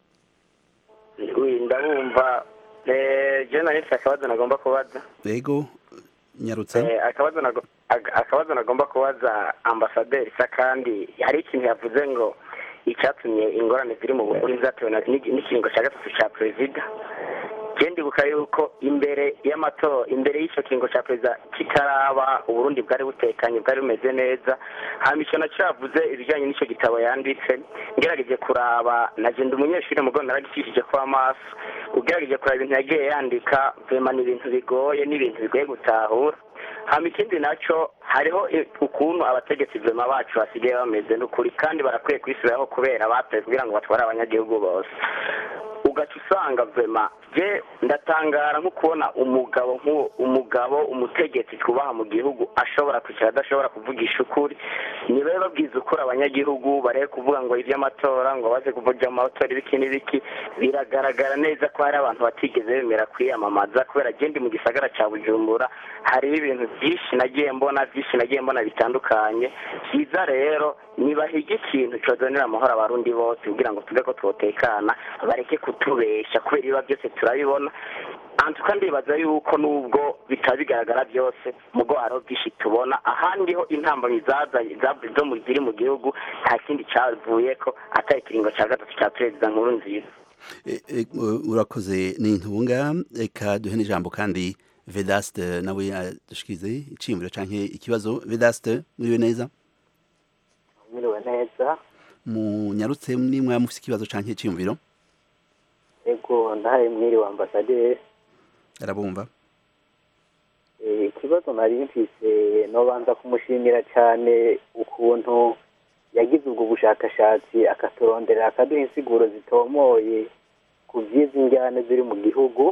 ndabumva je nari mfite akabazo nagomba kubaza yego nyarutsa Eh, akabazo nago- ag- akabazo nagomba kubaza ambasaderi sa kandi hari ikintu yavuze ngo icyatumye ingorane ziri mu burundi zatewe na- n'igi- n'ikiringo cya gatatu cya perezida je ndibuka yuko imbere y'amatora imbere y'icyo kiringo cya perezida kitaraba uburundi bwari butekanye bwari bumeze neza hama icyo nacyo yavuze ibijyanye n'icyo gitabo yanditse ngerageje kuraba naje ndi umunyeshuri mugo naragicishije ko amaso ugerageje kuraba ibintu yagiye yandika vema ni ibintu bigoye n'ibintu bigoye gutahura hama ikindi nacyo hariho i- ukuntu abategetsi vema bacu basigaye bameze n'ukuri kandi barakwiye kwisubiraho kubera batoye kugira ngo batware abanyagihugu bose ugaca usanga vema je ndatangara nko kubona umugabo nk'uwo umugabo umutegetsi twubaha mu gihugu ashobora kwicara adashobora kuvugisha ukuri nibabe babwiza ukuri abanyagihugu barebe kuvuga ngo iby'amatora ngo baze kuvuga mu matora ibiki n'ibiki biragaragara neza ko hari abantu batigeze bemera kwiyamamaza kubera je ndi mu gisagara ca bujumbura hariho ibintu byinshi nagiye mbona byinshi nagiye mbona bitandukanye byiza rero nibahiga ikintu cozanira amahoro abarundi bose kugira ngo tuve ko twotekana bareke kutubesha kubera ibiba byose turabibona antuka ndibaza yuko nubwo bitaba bigaragara byose mugo hariho byinshi tubona ahandi ho intambamyi zazanye zavuye zo mu- ziri mu gihugu nta kindi cavuyeko atari ikiringo ca gatatu ca perezida nkuru nziza Eh, eh, urakoze n'intunga reka duhe n'ijambo kandi vedaste nawe adushikirize iciyumviro canke ikibazo vedaste mwiriwe neza mwiriwe neza munyarutse nimwe mufise ikibazo canke iciyumviro ego ndahaye mwiriwe ambasaderi arabumva Eh, ikibazo nari mfise nobanza kumushimira cyane ukuntu yagize ubwo bushakashatsi akaturondera akaduha insiguro zitomoye ku by'izi njyane ziri mu gihugu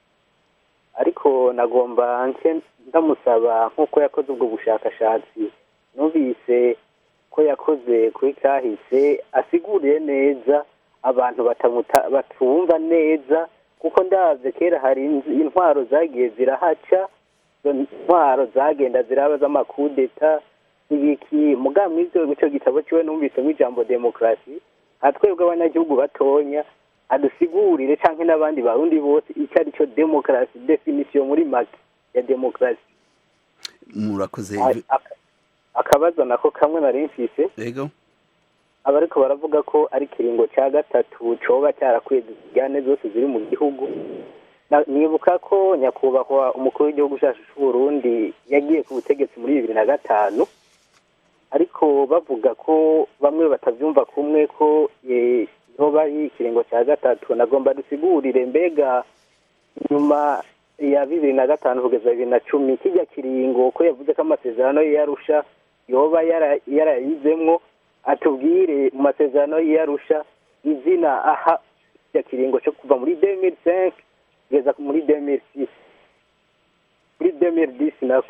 ariko nagomba nke ndamusaba nk'uko yakoze ubwo bushakashatsi numvise ko yakoze kuri kahise asiguriye neza abantu batamuta batumva neza kuko ndabye kera hari inz- intwaro zagiye zirahaca izo ntwaro zagenda ziraba z'amakudeta n'ibiki mugabo mw'ivyo ico gitabo ciwe numvisemo ijambo demokarasi nka twebwe abanyagihugu batonya adusigurire canke n'abandi barundi bose ico ari cyo demokarasi definisiyo muri make ya demokarasi murakoze A- aka- akabazo nako kamwe nari mfise yego abariko baravuga ko ari ikiringo ca gatatu coba cyarakwiye zijyane zose ziri mu gihugu Na- nibuka ko nyakubahwa umukuru w'igihugu cyacu c'uburundi yagiye ku butegetsi muri bibiri na gatanu ariko bavuga ko bamwe batavyumva kumwe ko eh, yoba ari ikiringo ca gatatu nagomba dusigurire mbega nyuma ya bibiri na gatanu kugeza bibiri na cumi kijya kiringo ko yavuze ko amasezerano ye yarusha yoba yara- yarayizemwo atubwire mu masezerano ye yarusha izina aha kijya kiringo cyo kuva muri 2005 kugeza muri 2006 muri 2010 nako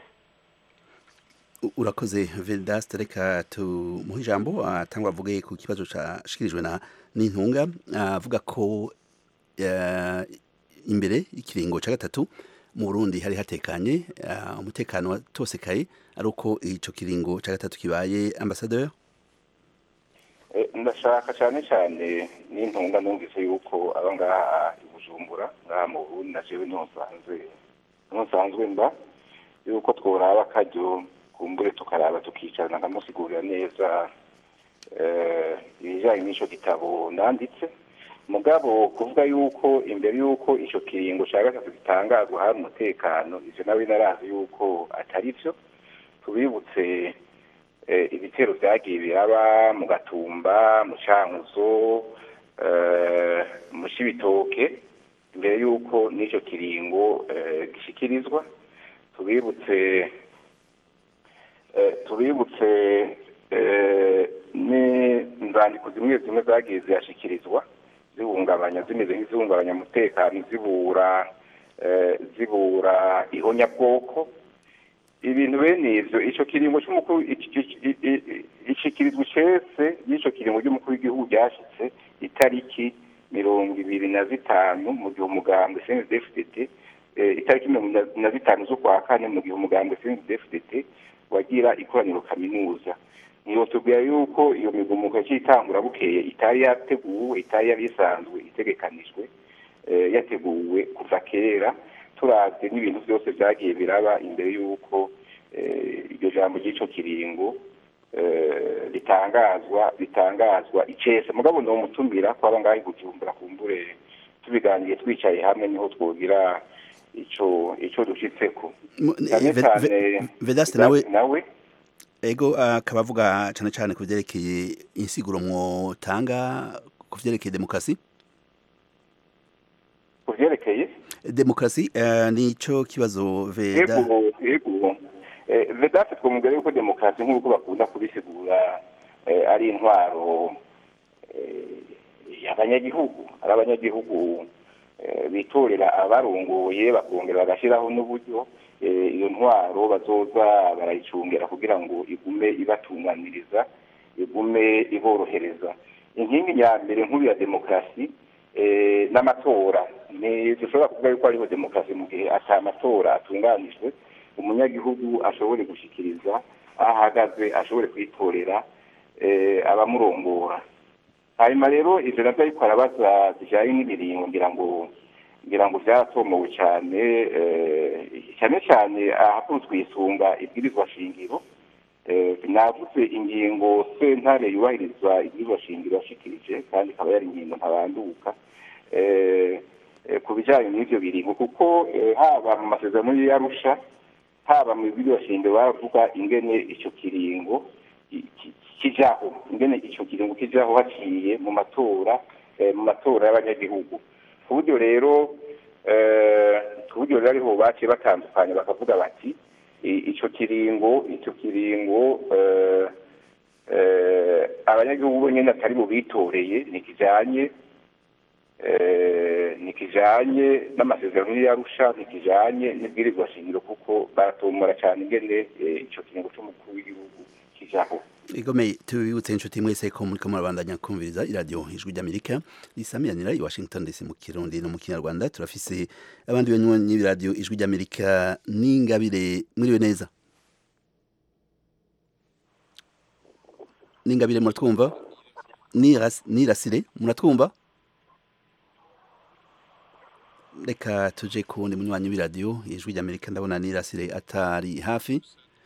U- urakoze vedaste reka tumuhe ijambo atangwa avuge ku kibazo cashikirijwe na n'intunga avuga ko eh, imbere y'ikiringo ca gatatu mu Burundi hari hatekanye eh, umutekano watosekaye ari uko ico kiringo ca gatatu kibaye ambassadeur Eh, ndashaka cyane cyane n'intunga numvise yuko aba ngaha i bujumbura ngaha mu burundi na jewe niho nsanzwe niho nsanzwe mba yuko tworaba akaryo kumbure tukaraba tukicarana nkamusigurira neza eh, ibijyanye n'ico gitabo nanditse mugabo kuvuga yuko imbere yuko ico kiringo ca gatatu gitangazwa hari umutekano ivyo nawe narazi yuko atari vyo tubibutse eh, ibitero vyagiye biraba mu gatumba mu cankuzo eh, mu cibitoke imbere y'uko n'ico kiringo eh, gishikirizwa tubibutse eh, tubibutse eh, n'inzandiko zimwe zimwe zagiye zirashikirizwa zihungabanya zimeze nk'izihungabanya umutekano zibura eh, zibura ihonyabwoko ibintu bene ivyo ico kiringo c'umukuru ishikirizwa cese y'ico kiringo ry'umukuru w'igihugu ryashitse itariki mirongo ibiri na zitanu mu gihe umugambwe CNDD-FDD eh, itariki mirongo na- na zitanu z'ukwa kane mu gihe umugambwe CNDD-FDD wagira ikoraniro kaminuza ntiyotubwira yuko iyo migumuko y'itangura bukeye itari yateguwe itari yari isanzwe itegekanijwe eh, yateguwe kuva kera turavye n'ibintu byose vyagiye biraba imbere y'uko eh, iryo jambo ry'ico kiringo eh, ritangazwa ritangazwa icese mugabo nomutumira kwaba ngaho gucumbura kumbure tubiganiye twicaye hamwe niho twogira ico ico dushitseko Mu- cyane Ve- cyane Ve- Vedaste nawe nawe ego akaba avuga cyane cyane ku byerekeye insiguro mwotanga ku byerekeye demokarasi ku vyerekeye demokarasi eh, nico kibazo veda yego yego Eh, vedate twumugere yuko demokarasi nk'uko bakunda kubisigura eh, ari intwaro eh, y'abanyagihugu ari abanyagihugu eh, bitorera abarongoye bakongera bagashyiraho n'uburyo eh, iyo ntwaro bazoza barayicungera kugira ngo igume ibatunganiriza igume iborohereza inkingi ya mbere nkuru ya demokarasi eh, n'amatora ni dushobora kuvuga yuko hariho demokarasi mu gihe ata matora atunganijwe umunyagihugu ashobore gushikiriza aho ahagaze ashobore kwitorera eh, abamurongora hanyuma rero ivyo navyo ariko arabaza bijanye n'ibiringo ngira ngo ngira ngo vyaratomowe cane eh, cyane cyane ahakunzwe kwisunga ibwirizwa shingiro Eh, navuze ingingo sentare yubahiriza ibwirizwa shingiro yashikirije kandi ikaba yari ingingo ntabanduka eh, eh, ku bijanye n'ivyo biringo kuko eh, haba mu masezerano y'arusha haba mu bibiri shingiro baravuga ingene ico kiringo ki- ki- kijaho ingene ico kiringo kijaho haciye mu matora eh, mu matora y'abanyagihugu ku buryo rero eh, ku buryo rero ariho baciye batandukanye bakavuga bati i- ico kiringo ico kiringo eh, eh, abanyagihugu bonyene atari mu bitoreye ntikijanye eh, ntikijanye n'amasezerano y'arusha ntikijanye n'ibwirizwa shingiro kuko baratomora cyane ingene eh, ico kiringo c'umukuru w'igihugu kijaho igomeye tubibutse inshuti mwese ko muriko murabandanya kumviriza iradiyo ijwi ry'amerika risamiranira i washington dc mu kirundi no mu kinyarwanda turafise abandi banywanyi b'iradiyo ijwi ry'amerika n'ingabire mwiriwe neza n'ingabire muratwumva Niras- nirasire muratwumva reka tuje ku wundi munywanyi w'iradiyo ijwi ry'amerika ndabona nirasire atari hafi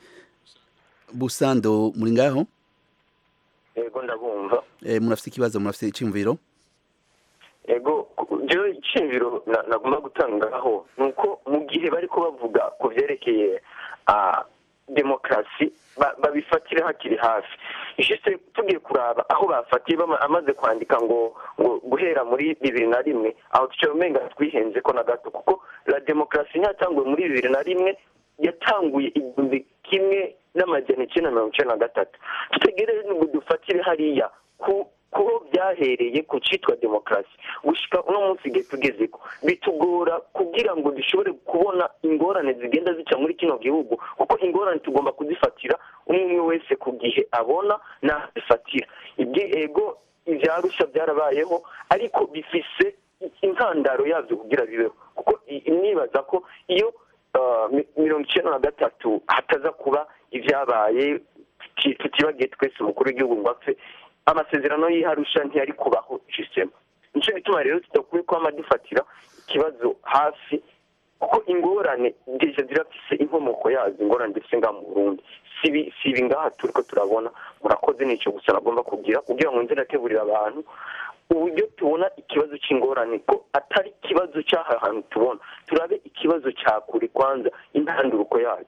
busando muri ngaho yego ndabumva eh, murafise ikibazo murafise iciyumviro yego jewe iciyumviro na- nagomba gutangaho ni uko mu gihe bariko bavuga ku vyerekeye ah, demokarasi ba- babifatire hakiri hafi ishise tugiye kuraba aho bafatiye bama- amaze kwandika ngo ngo guhera muri bibiri na rimwe aho tuca umenga twihenze ko na gato kuko la demokarasi ntiyatanguwe muri bibiri na rimwe yatanguye igihumbi kimwe n'amajana icyenda na mirongo icyenda na gatatu tutegereze ngo dufatire hariya ku kuho byahereye ku cyitwa demokarasi gushika uno munsi igihe tugezeko bitugora kugira ngo dushobore kubona ingorane zigenda zica muri kino gihugu kuko ingorane tugomba kuzifatira umwe umwe wese ku gihe abona nazifatira ego ivyarusha byarabayeho ariko bifise intandaro yavyo kugira bibeho kuko i- nibaza ko iyo ah, mi- mirongo icyenda na gatatu hataza kuba ibyabaye tuti- tutibagiye twese umukuru w'igihugu ngo apfe amasezerano y'iharusha ntiyari kubaho jisema nicyo gituma rero tudakwiye kwama dufatira ikibazo hafi kuko ingorane deja zirafise inkomoko yazo ingorane dufise ngaha mu burundi sibi sibi ngaha turiko turabona murakoze nico gusa nagomba kugira kugira ngo nze ndateburira abantu uburyo tubona ikibazo c'ingorane ko atari ikibazo c'aha hantu tubona turabe ikibazo ca kure kwanza intanduruko yacu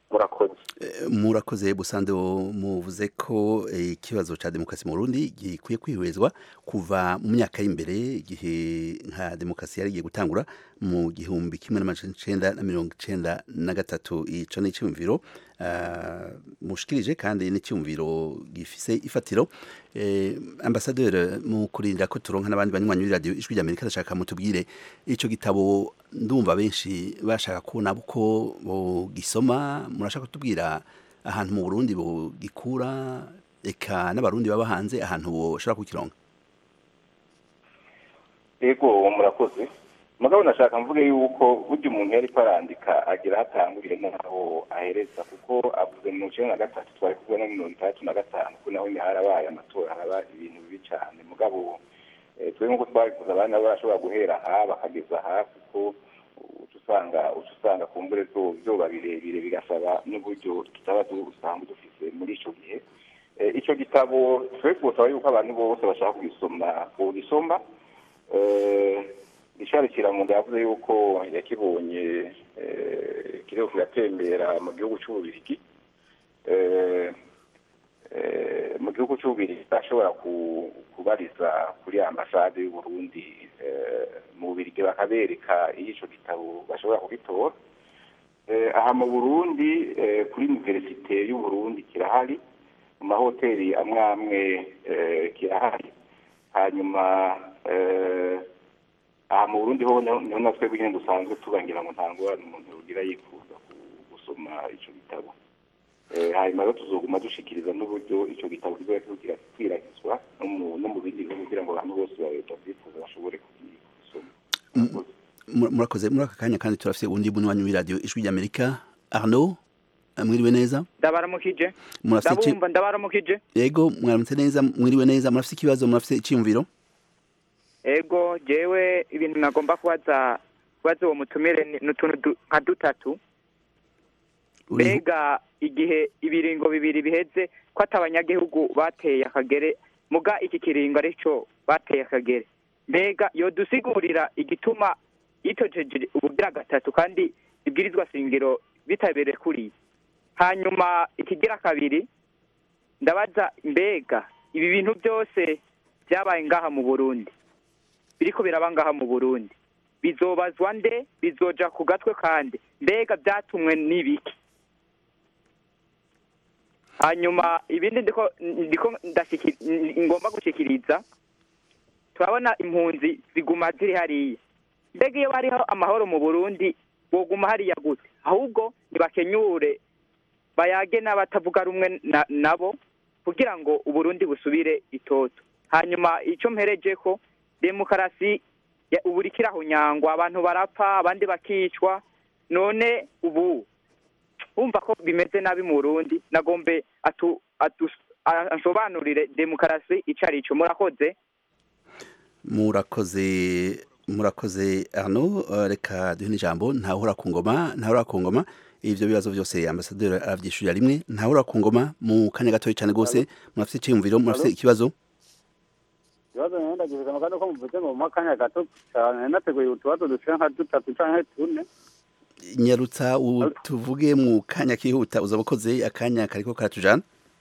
murakoze murakoze busande muvuze ko ikibazo cya demokarasi mu Burundi gikwiye kwihwezwa kuva mu myaka y'imbere igihe nka demokarasi yari igiye gutangura mu gihumbi kimwe n'amajana icenda na mirongo icenda na gatatu ico ni icyumviro mushikirije kandi n'icyumviro gifise ifatiro ambasaderi mu kurinda ko turonka n'abandi banywanyi b'iradiyo ijwi rya amerika ndashaka mutubwire ico gitabo ndumva benshi bashaka kubona uko bogisoma murashaka kutubwira ahantu mu burundi bogikura eka n'abarundi baba hanze ahantu boshobora kukironga ego murakoze mugabo nashaka mvuge yuko burya umuntu yari arandika agira hatanguriye n'aho ahereza kuko avuze mu icenda na gatatu twari kumwe no mirongo itandatu na gatanu ko naho harabaye amatora haraba ibintu bibi cyane mugabo twe nk'uko twabivuze abana barashobora guhera aha bakageza aha kuko usanga usanga ku mbure byoba birebire bigasaba n'uburyo tutaba usanga dufise muri icyo gihe icyo gitabo twe twosaba yuko abantu bose bashaka kugisoma bogisoma Richard Kiramunda yavuze yuko yakibonye kiriko kiratembera mu gihugu cy'ububirigi mu gihugu cy'ububirigi ashobora kubariza kuri ambasade y'uburundi mu bubirigi bakabereka iyo ico gitabo bashobora kugitora aha mu burundi kuri universite y'uburundi kirahari mu mahoteli amwe amwe kirahari hanyuma aha mu burundi ho niho natwe nyine dusanzwe tubangira ngo nta ngorane umuntu ugira yifuza gusoma icyo gitabo hanyuma rero tuzoguma dushikiriza n'uburyo icyo gitabo kizoba kirikwirakizwa no mu bindi bihugu kugira ngo abantu bose babyifuza bashobore kugisoma murakoze muri aka kanya kandi turafite undi muntu wanyu w'iradiyo ijwi ry'amerika arnaud mwiriwe neza ndabaramukije ndabumva ndabaramukije yego mwaramutse neza mwiriwe neza murafite ikibazo murafite icyiyumviro ego jewe ibintu nagomba kubaza kubaza uwo mutumire ni utuntu nka dutatu mbega igihe ibiringo bibiri biheze ko ati abanyagihugu bateye akagere muga iki kiringo ari cyo bateye akagere mbega yodusigurira igituma yitojeje ubugira gatatu kandi ibwirizwa shingiro bitabereye kuri hanyuma ikigira kabiri ndabaza mbega ibi bintu byose byabaye ngaha mu burundi biriko biraba ngaha mu burundi bizobazwa nde bizoja ku gatwe kandi mbega byatumwe n'ibiki hanyuma ibindi ndiko ndiko ngomba gushikiriza turabona impunzi ziguma ziri hariya mbega iyo bariho amahoro mu burundi boguma hariya gute ahubwo ntibakenyure bayage n'abatavuga rumwe nabo kugira ngo uburundi busubire itoto hanyuma icyo mpereje ko demokarasi ubu iriko nyangwa abantu barapfa abandi bakicwa none ubu wumva ko bimeze nabi mu burundi nagombe asobanurire demokarasi icyo ari cyo murakoze murakoze murakoze arno reka duhe n'ijambo ntahura ku ngoma ntahura ku ngoma ibyo bibazo byose ambasaderi arabyishyurira rimwe ntahura ku ngoma mu kanya gatoya cyane rwose murafite icyiyumviro murafite ikibazo ikibazo nyine ndagize amakanya ko muvuze ngo mu makanya gato cyane nateguye utubazo duciye nka dutatu cyangwa tune nyarutsa tuvuge mu kanya kihuta uzaba ukoze akanya kariko karatujana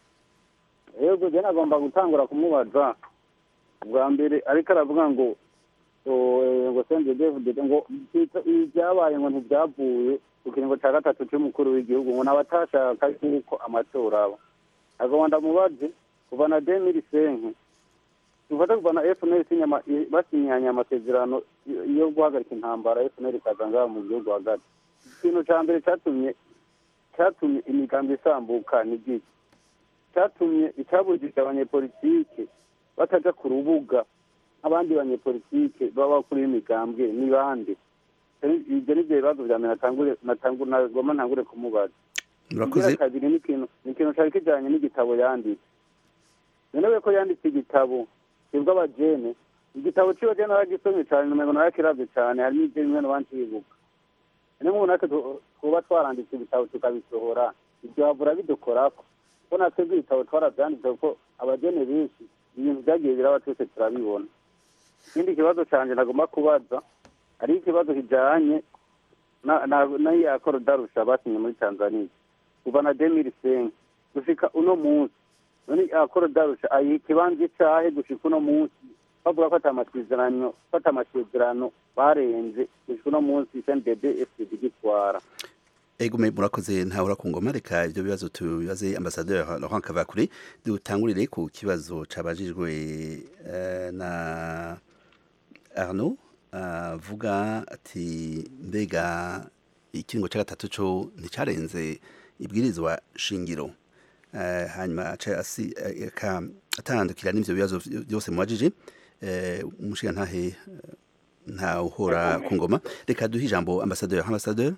yego je nagomba gutangura kumubaza bwa mbere ariko aravuga ngo ngo senze david ngo ibyabaye ngo ntibyavuye ku kiringo cya gatatu cy'umukuru w'igihugu ngo nabatashaka yuko amatora aba agomba ndamubaze kuva na demiri senke tufata kuva na fnl basinyanye amasezerano yo guhagarika intambara fnl ikaza ngaha mu gihugu hagati ikintu cya mbere cyatumye cyatumye imigambi isambuka ni giki cyatumye icyabujije abanyepolitike bataja ku rubuga abandi banyepolitike baba kuri imigambwe ni bande ibyo ni byo bibazo bya mbere nagomba ntangure kumubaza murakoze kabiri ni ikintu cyari kijyanye n'igitabo yanditse nonewe ko yanditse igitabo kibwa abajene igitabo ciwe je naragisomye cyane numengo narakiravye cyane harimo ibyo bimwe n'abandi bibuka ni nk'ubu natwe twuba twaranditse ibitabo tukabisohora ibyo havura bidukorako ko natwe ibitabo twaravyanditse kuko abajene benshi ibintu vyagiye biraba twese turabibona ikindi kibazo canje nagomba kubaza hari ikibazo kijanye n'iya korodarusha basinye muri tanzania kuva na demiri senke gushika uno munsi none akoro darusha ayiha ikibanza icahe gushika uno munsi bavuga ko ata amasezerano ko ata amasezerano barenze gushika uno munsi cndb fdd gitwara Egume murakoze ntahora ku ngoma reka ibyo bibazo tubibaze ambassadeur Laurent Kavakure dutangurire ku kibazo cabajijwe eh, na Arnaud avuga ati mbega ikiringo cya gatatu cyo nticarenze ibwirizwa shingiro Eh, hanyuma aca asi eh, aka- atandukira n'ivyo bibazo byose mubajije eh, umushiga ntahe ntawuhora ku ngoma reka duhe ijambo ambassadeur ambassadeur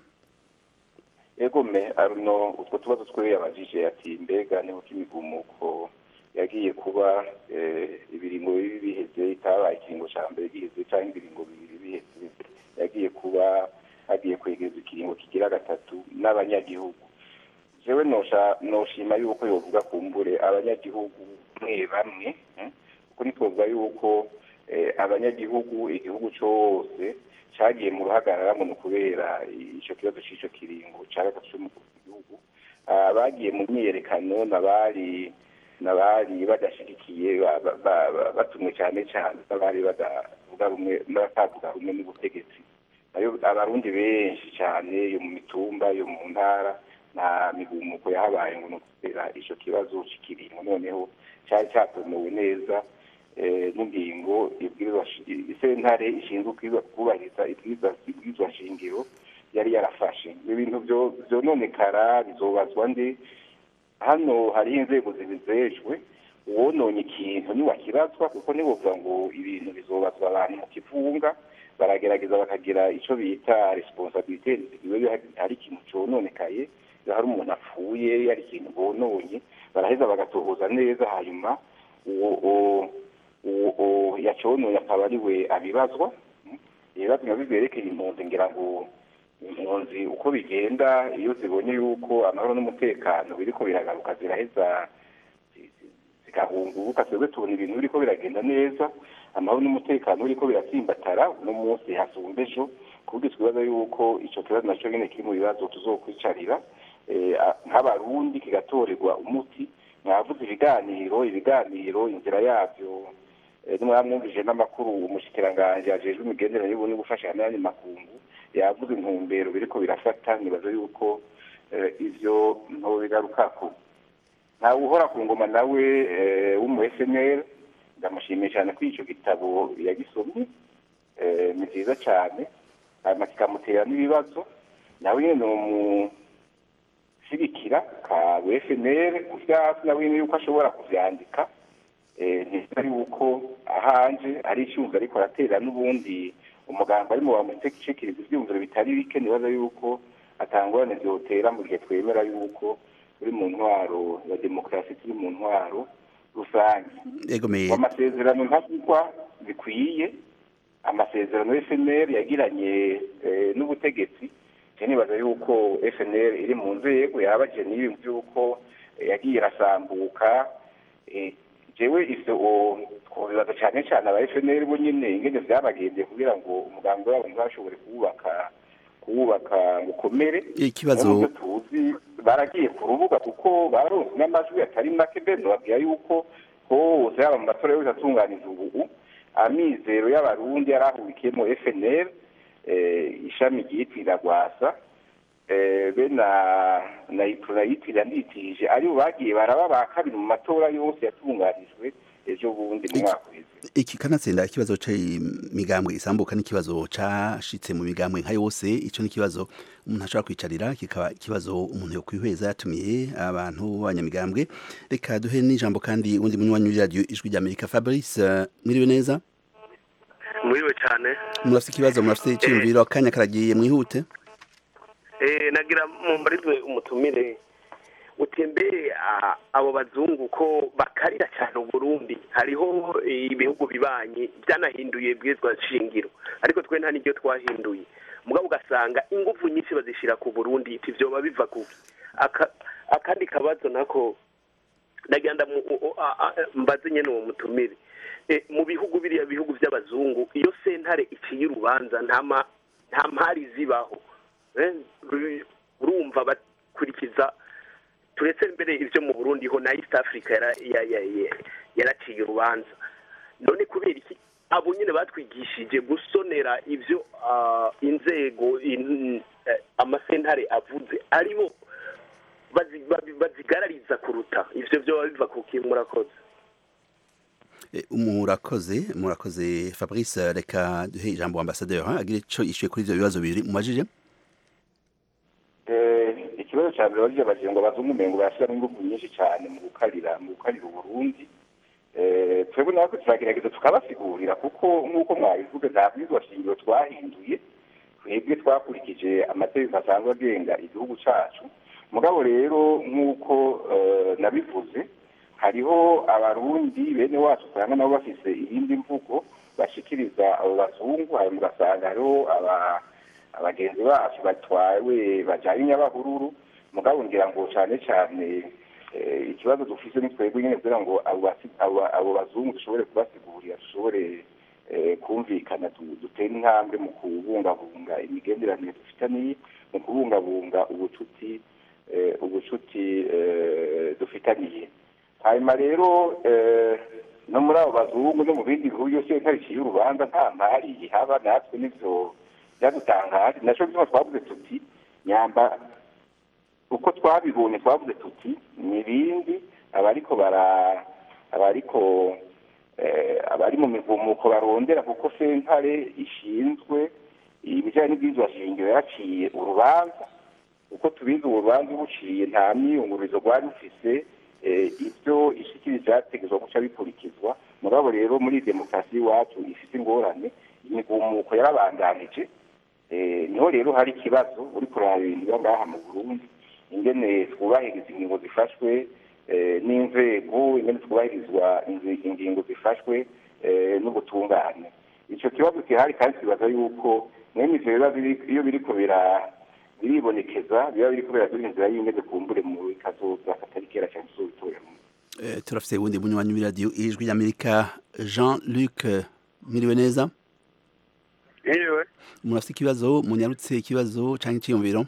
egome aruno utwo tubazo twe yabajije ati mbega niho kimigumuko yagiye kuba eh, ibiringo bibi biheze itabaye ikiringo ca mbere giheze canke ibiringo bibiri biheze yagiye kuba hagiye kwegereza ikiringo kigira gatatu n'abanyagihugu jewe nosha noshima yuko yovuga kumbure abanyagihugu bamwe bamwe eh, kuko nitwovuga yuko eh, abanyagihugu igihugu cose cagiye mu ruhagarara ngo ni ukubera ico kibazo c'ico kiringo ca gatatu c'umukuru w'igihugu Ah, bagiye mu myiyerekano n'abari n'abari badashigikiye ba- ba- ba- ba- batumwe cyane cyane n'abari badavuga rumwe n'abatavuga rumwe n'ubutegetsi nayo abarundi benshi cyane yo mu mitumba yo mu ntara nta migumuko yahabaye ngo ni ukubera ico kibazo c'ikiringo noneho cari catomowe neza eh, n'ingingo ibwirizwa shi- isentare ishinzwe kwiba- kubahiriza ibwirizwa ibwirizwa shingiro yari yarafashe ibintu vyo- vyononekara bizobazwa nde hano hariho inzego zibizejwe uwononye ikintu niwakibazwa kuko nibuvuga ngo ibintu bizobazwa abantu mu kivunga baragerageza bakagira ico bita responsabilite iyo hari ikintu cononekaye iyo hari umuntu apfuye hari ikintu bononye baraheza bagatohoza neza hanyuma uwo uwo- uwo uwo yacononye akaba ari we abibazwa ibibazo biba biberekeye impunzi ngira ngo impunzi uko bigenda iyo zibonye yuko amahoro n'umutekano biriko biragaruka ziraheza zigahunguka twebwe tubona ibintu biriko biragenda neza amahoro n'umutekano biriko biratsimbatara uno munsi hasumba ejo kuburyo twibaza yuko ico kibazo naco nyene kiri mu bibazo tuzokwicarira eh, a- nk'abarundi kigatorerwa umuti mwavuze ibiganiro ibiganiro inzira yavyo eh, nimwamwumvije n'amakuru umushikiranganji ajejwe imigenderanire y'ubundi gufashanya n'ayandi makungu yavuze intumbero biriko birafata nibaza yuko eh, ivyo ntobigarukako ntawe uhora ku ngoma nawe eh, w'umu FNL ndamushimiye cyane ko ico gitabo yagisomye eh, ni vyiza cyane hanyuma kikamutera n'ibibazo nawe nyene nomushigikira ka FNL kuvya hasi nawe nyene yuko ashobora kuvyandika eh, ntiza yuko ahanje ari icyumva ariko aratera n'ubundi umuganga arimo bamutekishikiriza ivyumviro bitari bike nibaza yuko atangorane vyotera mu gihe twemera yuko turi mu ntwaro ya demokarasi turi mu ntwaro rusange egomeye amasezerano ntavugwa bikwiye amasezerano FNL yagiranye eh, n'ubutegetsi je nibaza yuko FNL iri mu nzego yabaje n'ibi by'uko eh, yagiye irasambuka eh, jewe ivyo o- twobibaza cyane cyane aba FNL bo nyene ingene vyabagendeye kugira ngo umugambi wabo ntibashobore kuwubaka kuwubaka ngo ukomere Ikibazo- Naho muvyo tuzi baragiye ku rubuga kuko baronse n'amajwi atari make mbe nobabwira yuko hose yaba mu matora yose atunganije ubu amizero y'abarundi yari ahurikiyemo FNL eh, ishami ryitirira rwasa eh, be na na itura yitirira nditirije aribo bagiye baraba ba kabiri mu matora yose yatunganijwe ejo bundi mu mwaka uheze iki kanatsinda ikibazo c'imigambwe isambuka n'ikibazo cashitse mu migambwe nka yose ico n'ikibazo umuntu ashobora kwicarira kikaba ikibazo umuntu yo kwihweza yatumiye abantu b'abanyamigambwe reka duhe n'ijambo kandi undi munywanyi w'iradiyo ijwi ry'amerika fabrice eh, mwiriwe neza mwiriwe cyane murafite ikibazo murafite iciyumviro akanya karagiye mwihute Eh, nagira mumbarizwe umutumire utembere ah, abo bazungu ko bakarira cyane uburundi hariho eh, ibihugu bibanyi byanahinduye bwizwa shingiro ariko twe nta n'ibyo twahinduye mugabo ugasanga ingufu nyinshi bazishyira ku burundi iti vyoba biva kuki Aka- akandi kabazo nako nagira ndamu- u- u- a- a- mbaze nyene uwo mutumire Eh, mu bihugu biriya bihugu by'abazungu iyo sentare iciye urubanza nta ma- nta mpari zibaho Eh, ru- urumva bakurikiza turetse mbere ibyo mu burundi ho na east africa yara- ya- ya- ya- yaraciye urubanza none kubera iki abo nyine batwigishije gusonera ibyo ah, inzego in- eh, amasentare avuze aribo bazi- bazi- bazigarariza kuruta ivyo vyoba biva ku kintu murakoze Eh, murakoze murakoze fabrice reka duhe ijambo ambasaderi ha, agire ico yishuye kuri ivyo bibazo bibiri mumajije Eh, ikibazo cya mbere bagiye bagira ngo abazungu umengo barashyiramo ingufu nyinshi cyane mu gukarira mu gukarira uburundi Eh, twebwe natwe turagerageza tukabasigurira kuko nk'uko mwabivuga nta bwizwa shingiro twahinduye twebwe twakurikije amategeko asanzwe agenga igihugu cyacu mugabo rero nk'uko eh, nabivuze hariho abarundi bene wacu usanga nabo bafise iyindi mvugo bashikiriza abo bazungu hanyuma ugasanga hariho aba abagenzi bacu batwawe bajyanye nyabahururu mugabo ngira ngo cyane cyane eh, ikibazo dufise ni twebwe nyine kugira ngo abo basi- abo- abo bazungu dushobore kubasigurira dushobore eh, kumvikana du- dutere intambwe mu kubungabunga imigenderanire dufitaniye mu kubungabunga ubucuti eh, ubucuti eh, dufitaniye hanyuma rero eh, no muri abo bazungu no mu bindi bihugu byose ntariciye urubanza nta mpari ihaba natwe nivyo byadutangaje naco bituma twavuze tuti nyamba uko twabibonye twavuze tuti n'ibindi abariko bara abariko eh, abari mu mivumuko barondera kuko sentare ishinzwe ibijyanye n'ibwirizwa shingiro yaciye urubanza uko tubizi ubu rubanza buciye nta myiyungurizo rwari rufise eh, ibyo ishikiriza byategezwa guca bikurikizwa mugabo rero muri demokarasi y'iwacu ifite ingorane imigumuko yarabandanije Eh, niho rero hari ikibazo uri kuraba ibintu biba ngaha mu burundi ingene twubahiriza ingingo zifashwe eh, n'inzego ingene twubahirizwa inzi- ingingo zifashwe eh, n'ubutungane ico kibazo gihari kandi kibaza yuko mwene ivyo biba biri- iyo biriko bira biribonekeza biba biriko biraduha inzira y'ingene kumbure mu kazoza katari kera cyane tuzobitorera Eh, turafise uwundi munywanyi w'iradiyo ijwi ry'amerika jean luc eh, mwiriwe neza Ewe, murafise ikibazo munyarutse ikibazo canke iciyumviro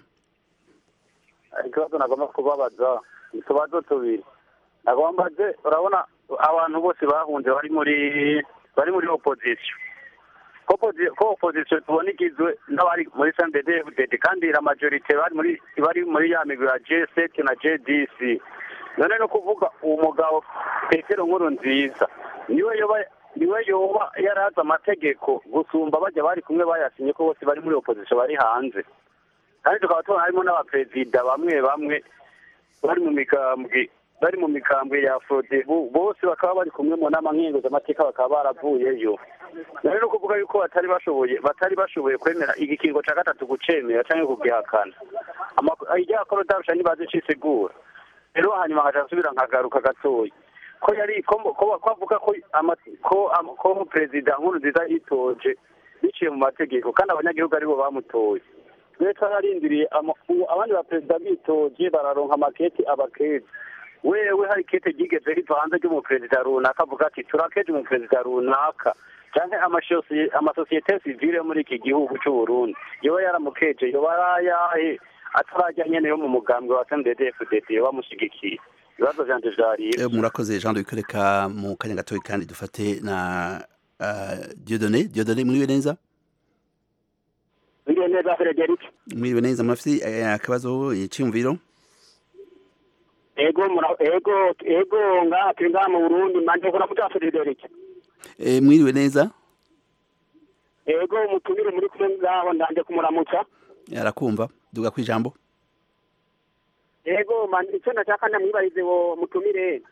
ikibazo nagomba kubabaza utubazo tubiri nagomba mbaze urabona abantu bose bahunze bari muri bari muri opposition ko posi- ko opposition tubona igizwe n'abari muri CNDD-FDD kandi la majorite bari muri bari muri ya migwi ya G7 na JDC none no kuvuga uwo mugabo Petero Nkuru nziza niwe yoba niwe yoba yarazi amategeko gusumba bajya bari kumwe bayasinye ko bose bari muri opposition bari hanze kandi tukaba tubona harimo n'abaperezida bamwe bamwe bari mu migambwe bari mu migambwe ya frodebu bose bakaba bari kumwe mu nama nkenguzamateka bakaba baravuyeyo rero no kuvuga yuko batari bashoboye batari bashoboye kwemera igikingo ca gatatu gucemera canke kugihakana irya korodabusha ntibazi cisigura rero hanyuma nkaca nsubira nkagaruka gatoya ko yari ko ko- ko avuga ko ama- ko ama- ko perezida nkuru nziza yitoje biciye mu mategeko kandi abanyagihugu aribo bamutoye twe twararindiriye ama- ubu abandi baperezida bitoje bararonka amaketi abakezi wewe hari kete ryigeze riva hanze ry'umuperezida runaka avuga ati turakeje umuperezida runaka canke amasosiye- amasosiyete sivile yo muri iki gihugu c'u Burundi yoba yaramukeje yoba yarayahe atarajya nyene yo mu mugambwe wa CNDD-FDD yoba amushigikiye ibibazo vyanje vyari ivyo. Eh, murakoze jean luc reka mu kanya gatoya kandi dufate na uh, diodone diodone mwiriwe neza Biriwe neza Frederic mwiriwe neza murafise eh, akabazo iciyumviro ego mura- ego ego ngaha turi ngaha mu Burundi manje kora muta Frederic Eh, mwiriwe neza ego mutumire muri kumwe ngaho ndanje kumuramutsa arakumva duga kwijambo ego man icyo ndashaka ndamwibarize wo mutumire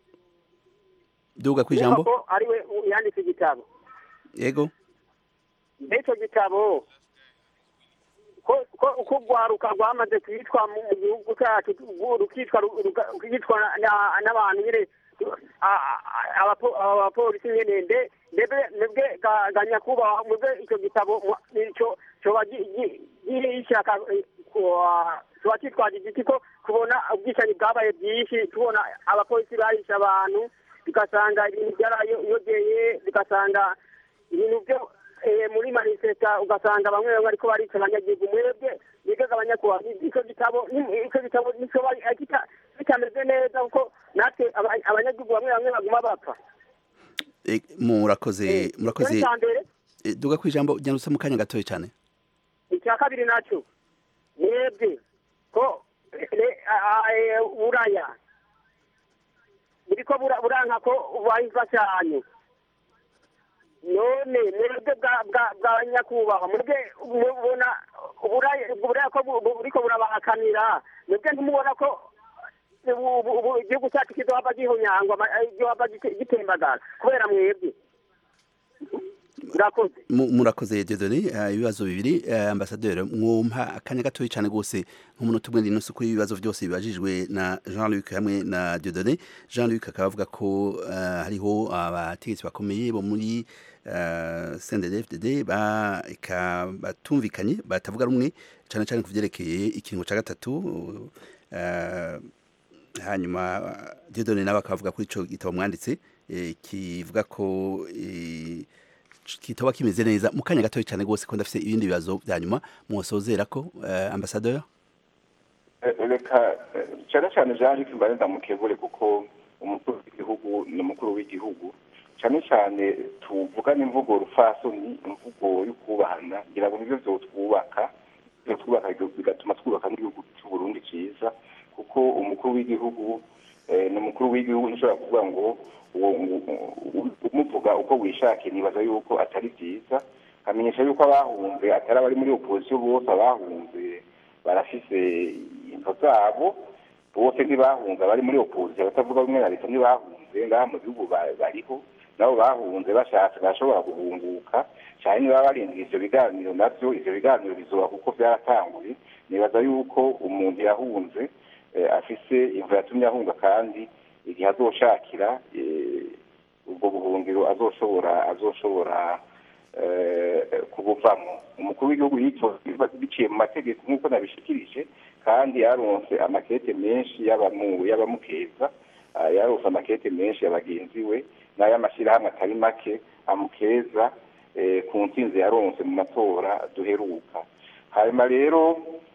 duga kwijambo Niba ko ariwe yanditse igitabo yego n'icyo gitabo ko ko uko urwaruka rwamaze kwitwa mu mu gihugu cyacu rwo- rukitwa ru- ruka- rukitwa na- n'abantu nyine a- a- abapo- abapolisi nyine nde ndebe mwebwe ga- ga nyakubahwa mwebwe icyo gitabo mwa- icyo cyoba gi- gi- gishyaka tuba kitwaje igiti ko kubona ubwicanyi bwabaye bwinshi tubona abapolisi bahishe abantu tugasanga ibintu byarayogeye tugasanga ibintu byo eh, muri manifesta ugasanga bamwe bamwe ariko barica abanyagihugu mwebwe bigaga abanyakubahwa icyo gitabo ni- icyo gitabo nico bitameze neza kuko natwe aba- abanyagihugu bamwe bamwe baguma bapfa Eh, murakoze murakoze icya mbere Eh, duga ku ijambo ryandutse mu kanya gatoya cyane icya kabiri nacyo mwebwe ko le- a- a- e, buraya buriko bura- buranka ko bubaha imfashanyo none mwebwe bwa- bwa- bwa nyakubahwa mwebwe mubona uburaya uburaya ko bu- bu- buriko burabahakanira mwebwe ntimubona ko ubu- ubu- ubu igihugu cyacu kizohava gihonyangwa ama- eh, gizohava gite- gitembagara kubera mwebwe murakoze Mu- murakoze Dieudonné eh, ibibazo bibiri eh, ambasaderi mwumpa akanya gatoya cyane gose nk'umuntu tumwe n'intusi kuri ibibazo byose bibajijwe na Jean-Luc hamwe na Dieudonné Jean-Luc akaba avuga ko eh, hariho abategetsi bakomeye bo muri eh, CNDD-FDD ba eka batumvikanye batavuga rumwe cyane cyane ku vyerekeye ikiringo ca gatatu eh, hanyuma Dieudonné nawe akavuga kuri ico gitabo mwanditse eh, kivuga ko eh, kitaba kimeze neza mu kanya gatoya cyane rwose ko ndafite ibindi bibazo bya nyuma mwosozera ko eh, ambasaderi Eh, reka eh, cyane cyane jean luc mbare ndamukebure kuko umukuru w'igihugu ni umukuru w'igihugu cyane cyane tuvugana imvugo rufasoni imvugo yo kubahana ngira ngo nibyo byotwubaka byotwubaka bigatuma twubaka n'igihugu cy'uburundi cyiza kuko umukuru w'igihugu eh, ni umukuru w'igihugu ntushobora kuvuga ngo uwo u- umuvuga uko wishakiye nibaza yuko atari byiza amenyesha yuko abahunze atari abari muri opozisiyo bose abahunze barafise into zabo bose ntibahunze abari muri opozisiyo abatavuga rumwe na leta ntibahunze ngaha mu gihugu ba- bariho nabo bahunze bashatse bashobora guhunguka cyane niba barindira ivyo biganiro navyo ivyo biganiro bizoba kuko vyaratanguye nibaza yuko umuntu yahunze eh, afise imvo yatumye ahunga kandi igihe azoshakira eh, ubwo buhungiro azoshobora azoshobora eh, kubuvamo umukuru w'igihugu yitoze biciye mu mategeko nk'uko nabishikirije kandi yaronse amakete menshi y'abamu- y'abamukeza ah, yaronse amakete menshi ya bagenzi we n'ay'amashyirahamwe atari make amukeza eh, ku ntsinzi yaronse mu matora duheruka hanyuma rero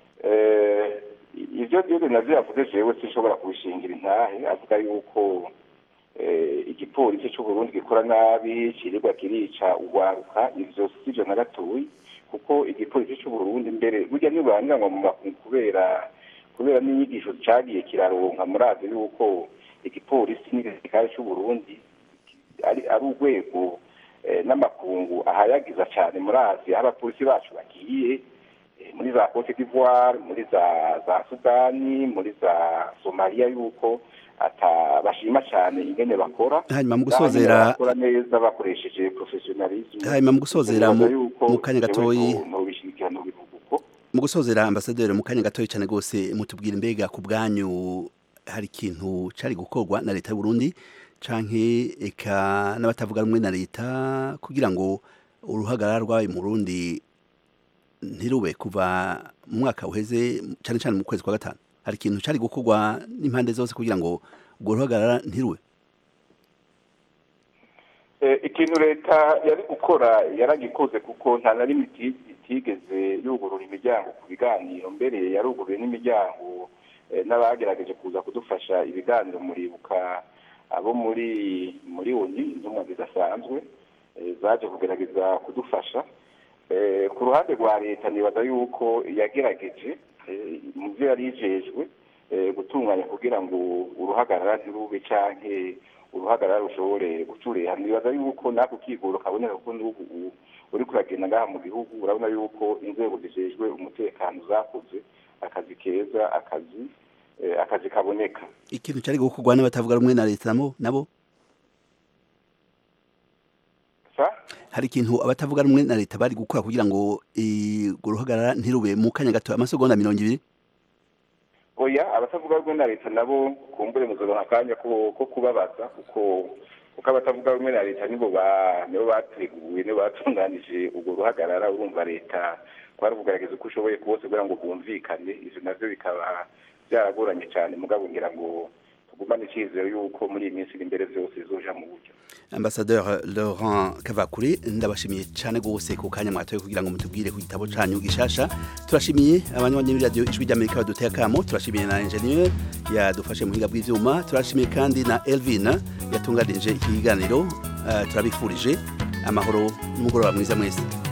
eh, ibyo byose navyo yavuze jewe sinshobora kubishingira intahe avuga yuko eh, igipolisi c'uburundi gikora nabi kirirwa kirica ugwaruka ivyo sivyo na gatoyi kuko igipolisi c'uburundi mbere burya ntiburangiranwa mu makungu kubera kubera n'inyigisho cagiye kiraronka murazi yuko igipolisi n'igisirikare c'uburundi ari ari urwego eh, n'amakungu ahayagiza cyane murazi aho abapolisi bacu bagiye eh, muri za Cote d'Ivoire muri za za Sudani muri za Somalia yuko ata bashima cyane ingene bakora Hanyuma mu Kandi gusozera- bakora neza bakoresheje professionalism hanyuma mu gusozera mu- Nibaza yuko mu kanya jewe gatoyi no- nobishigikira nobivuga uko mu gusozera ambasaderi mu kanya gatoya cyane rwose mutubwira imbega ku bwanyu hari ikintu cari gukorwa na leta y'u Burundi canke eka n'abatavuga rumwe na leta kugira ngo uruhagarara rwabaye mu Burundi ntirube kuva mu mwaka uheze cyane cyane mu kwezi kwa gatanu hari ikintu cari gukorwa n'impande zose kugira ngo urwo ruhagarara ntirube Eh, ikintu leta yari gukora yaragikoze kuko nta na rimwe iti- itigeze yugurura imiryango ku biganiro mbere yaruguruye n'imiryango eh, n'abagerageje kuza kudufasha ibiganiro muribuka abo muri muri oni intumwa zidasanzwe eh, zaje kugerageza kudufasha Eh, ku ruhande rwa leta nibaza yuko yagerageje eh, mu byo yari yijejwe eh, gutunganya kugira ngo uruhagarara ntirube canke uruhagarara rushobore gucureha nibaza yuko nako kigoro kaboneka kuko n'ubu u- uri kuragenda ngaha mu gihugu urabona yuko inzego zijejwe umutekano zakoze akazi keza akazi eh, akazi kaboneka ikintu cari gukorwa n'abatavuga rumwe na leta nabo nabo hari ikintu abatavuga rumwe na leta bari gukora kugira ngo eh, urwo ruhagarara ntirube mu kanya gato amasegonda mirongo ibiri oya abatavuga rumwe na leta nabo kumbure muzoronka akanya ko ko kubabaza kuko kuko abatavuga rumwe na leta nibo ba nibo bateguye nibo batunganije urwo ruhagarara urumva leta kwari kugaragaza uko ushoboye kose kugira ngo bumvikane ivyo navyo bikaba byaragoranye cyane mugabo ngira ngo tugumane icyizere yuko muri iyi minsi iri imbere byose bizoja mu buryo Ambassadeur Laurent Kavakure ndabashimiye cyane gose ku kanya mwatoye kugira ngo mutubwire ku gitabo canyu gishasha turashimiye abanywanyi b'iri radio ijwi ry'Amerika baduteye akamo turashimiye na ingenieur yadufashe mu buhinga bw'ivyuma turashimiye kandi na Elvin yatunganije iki kiganiro uh, turabifurije amahoro n'umugoroba mwiza mwese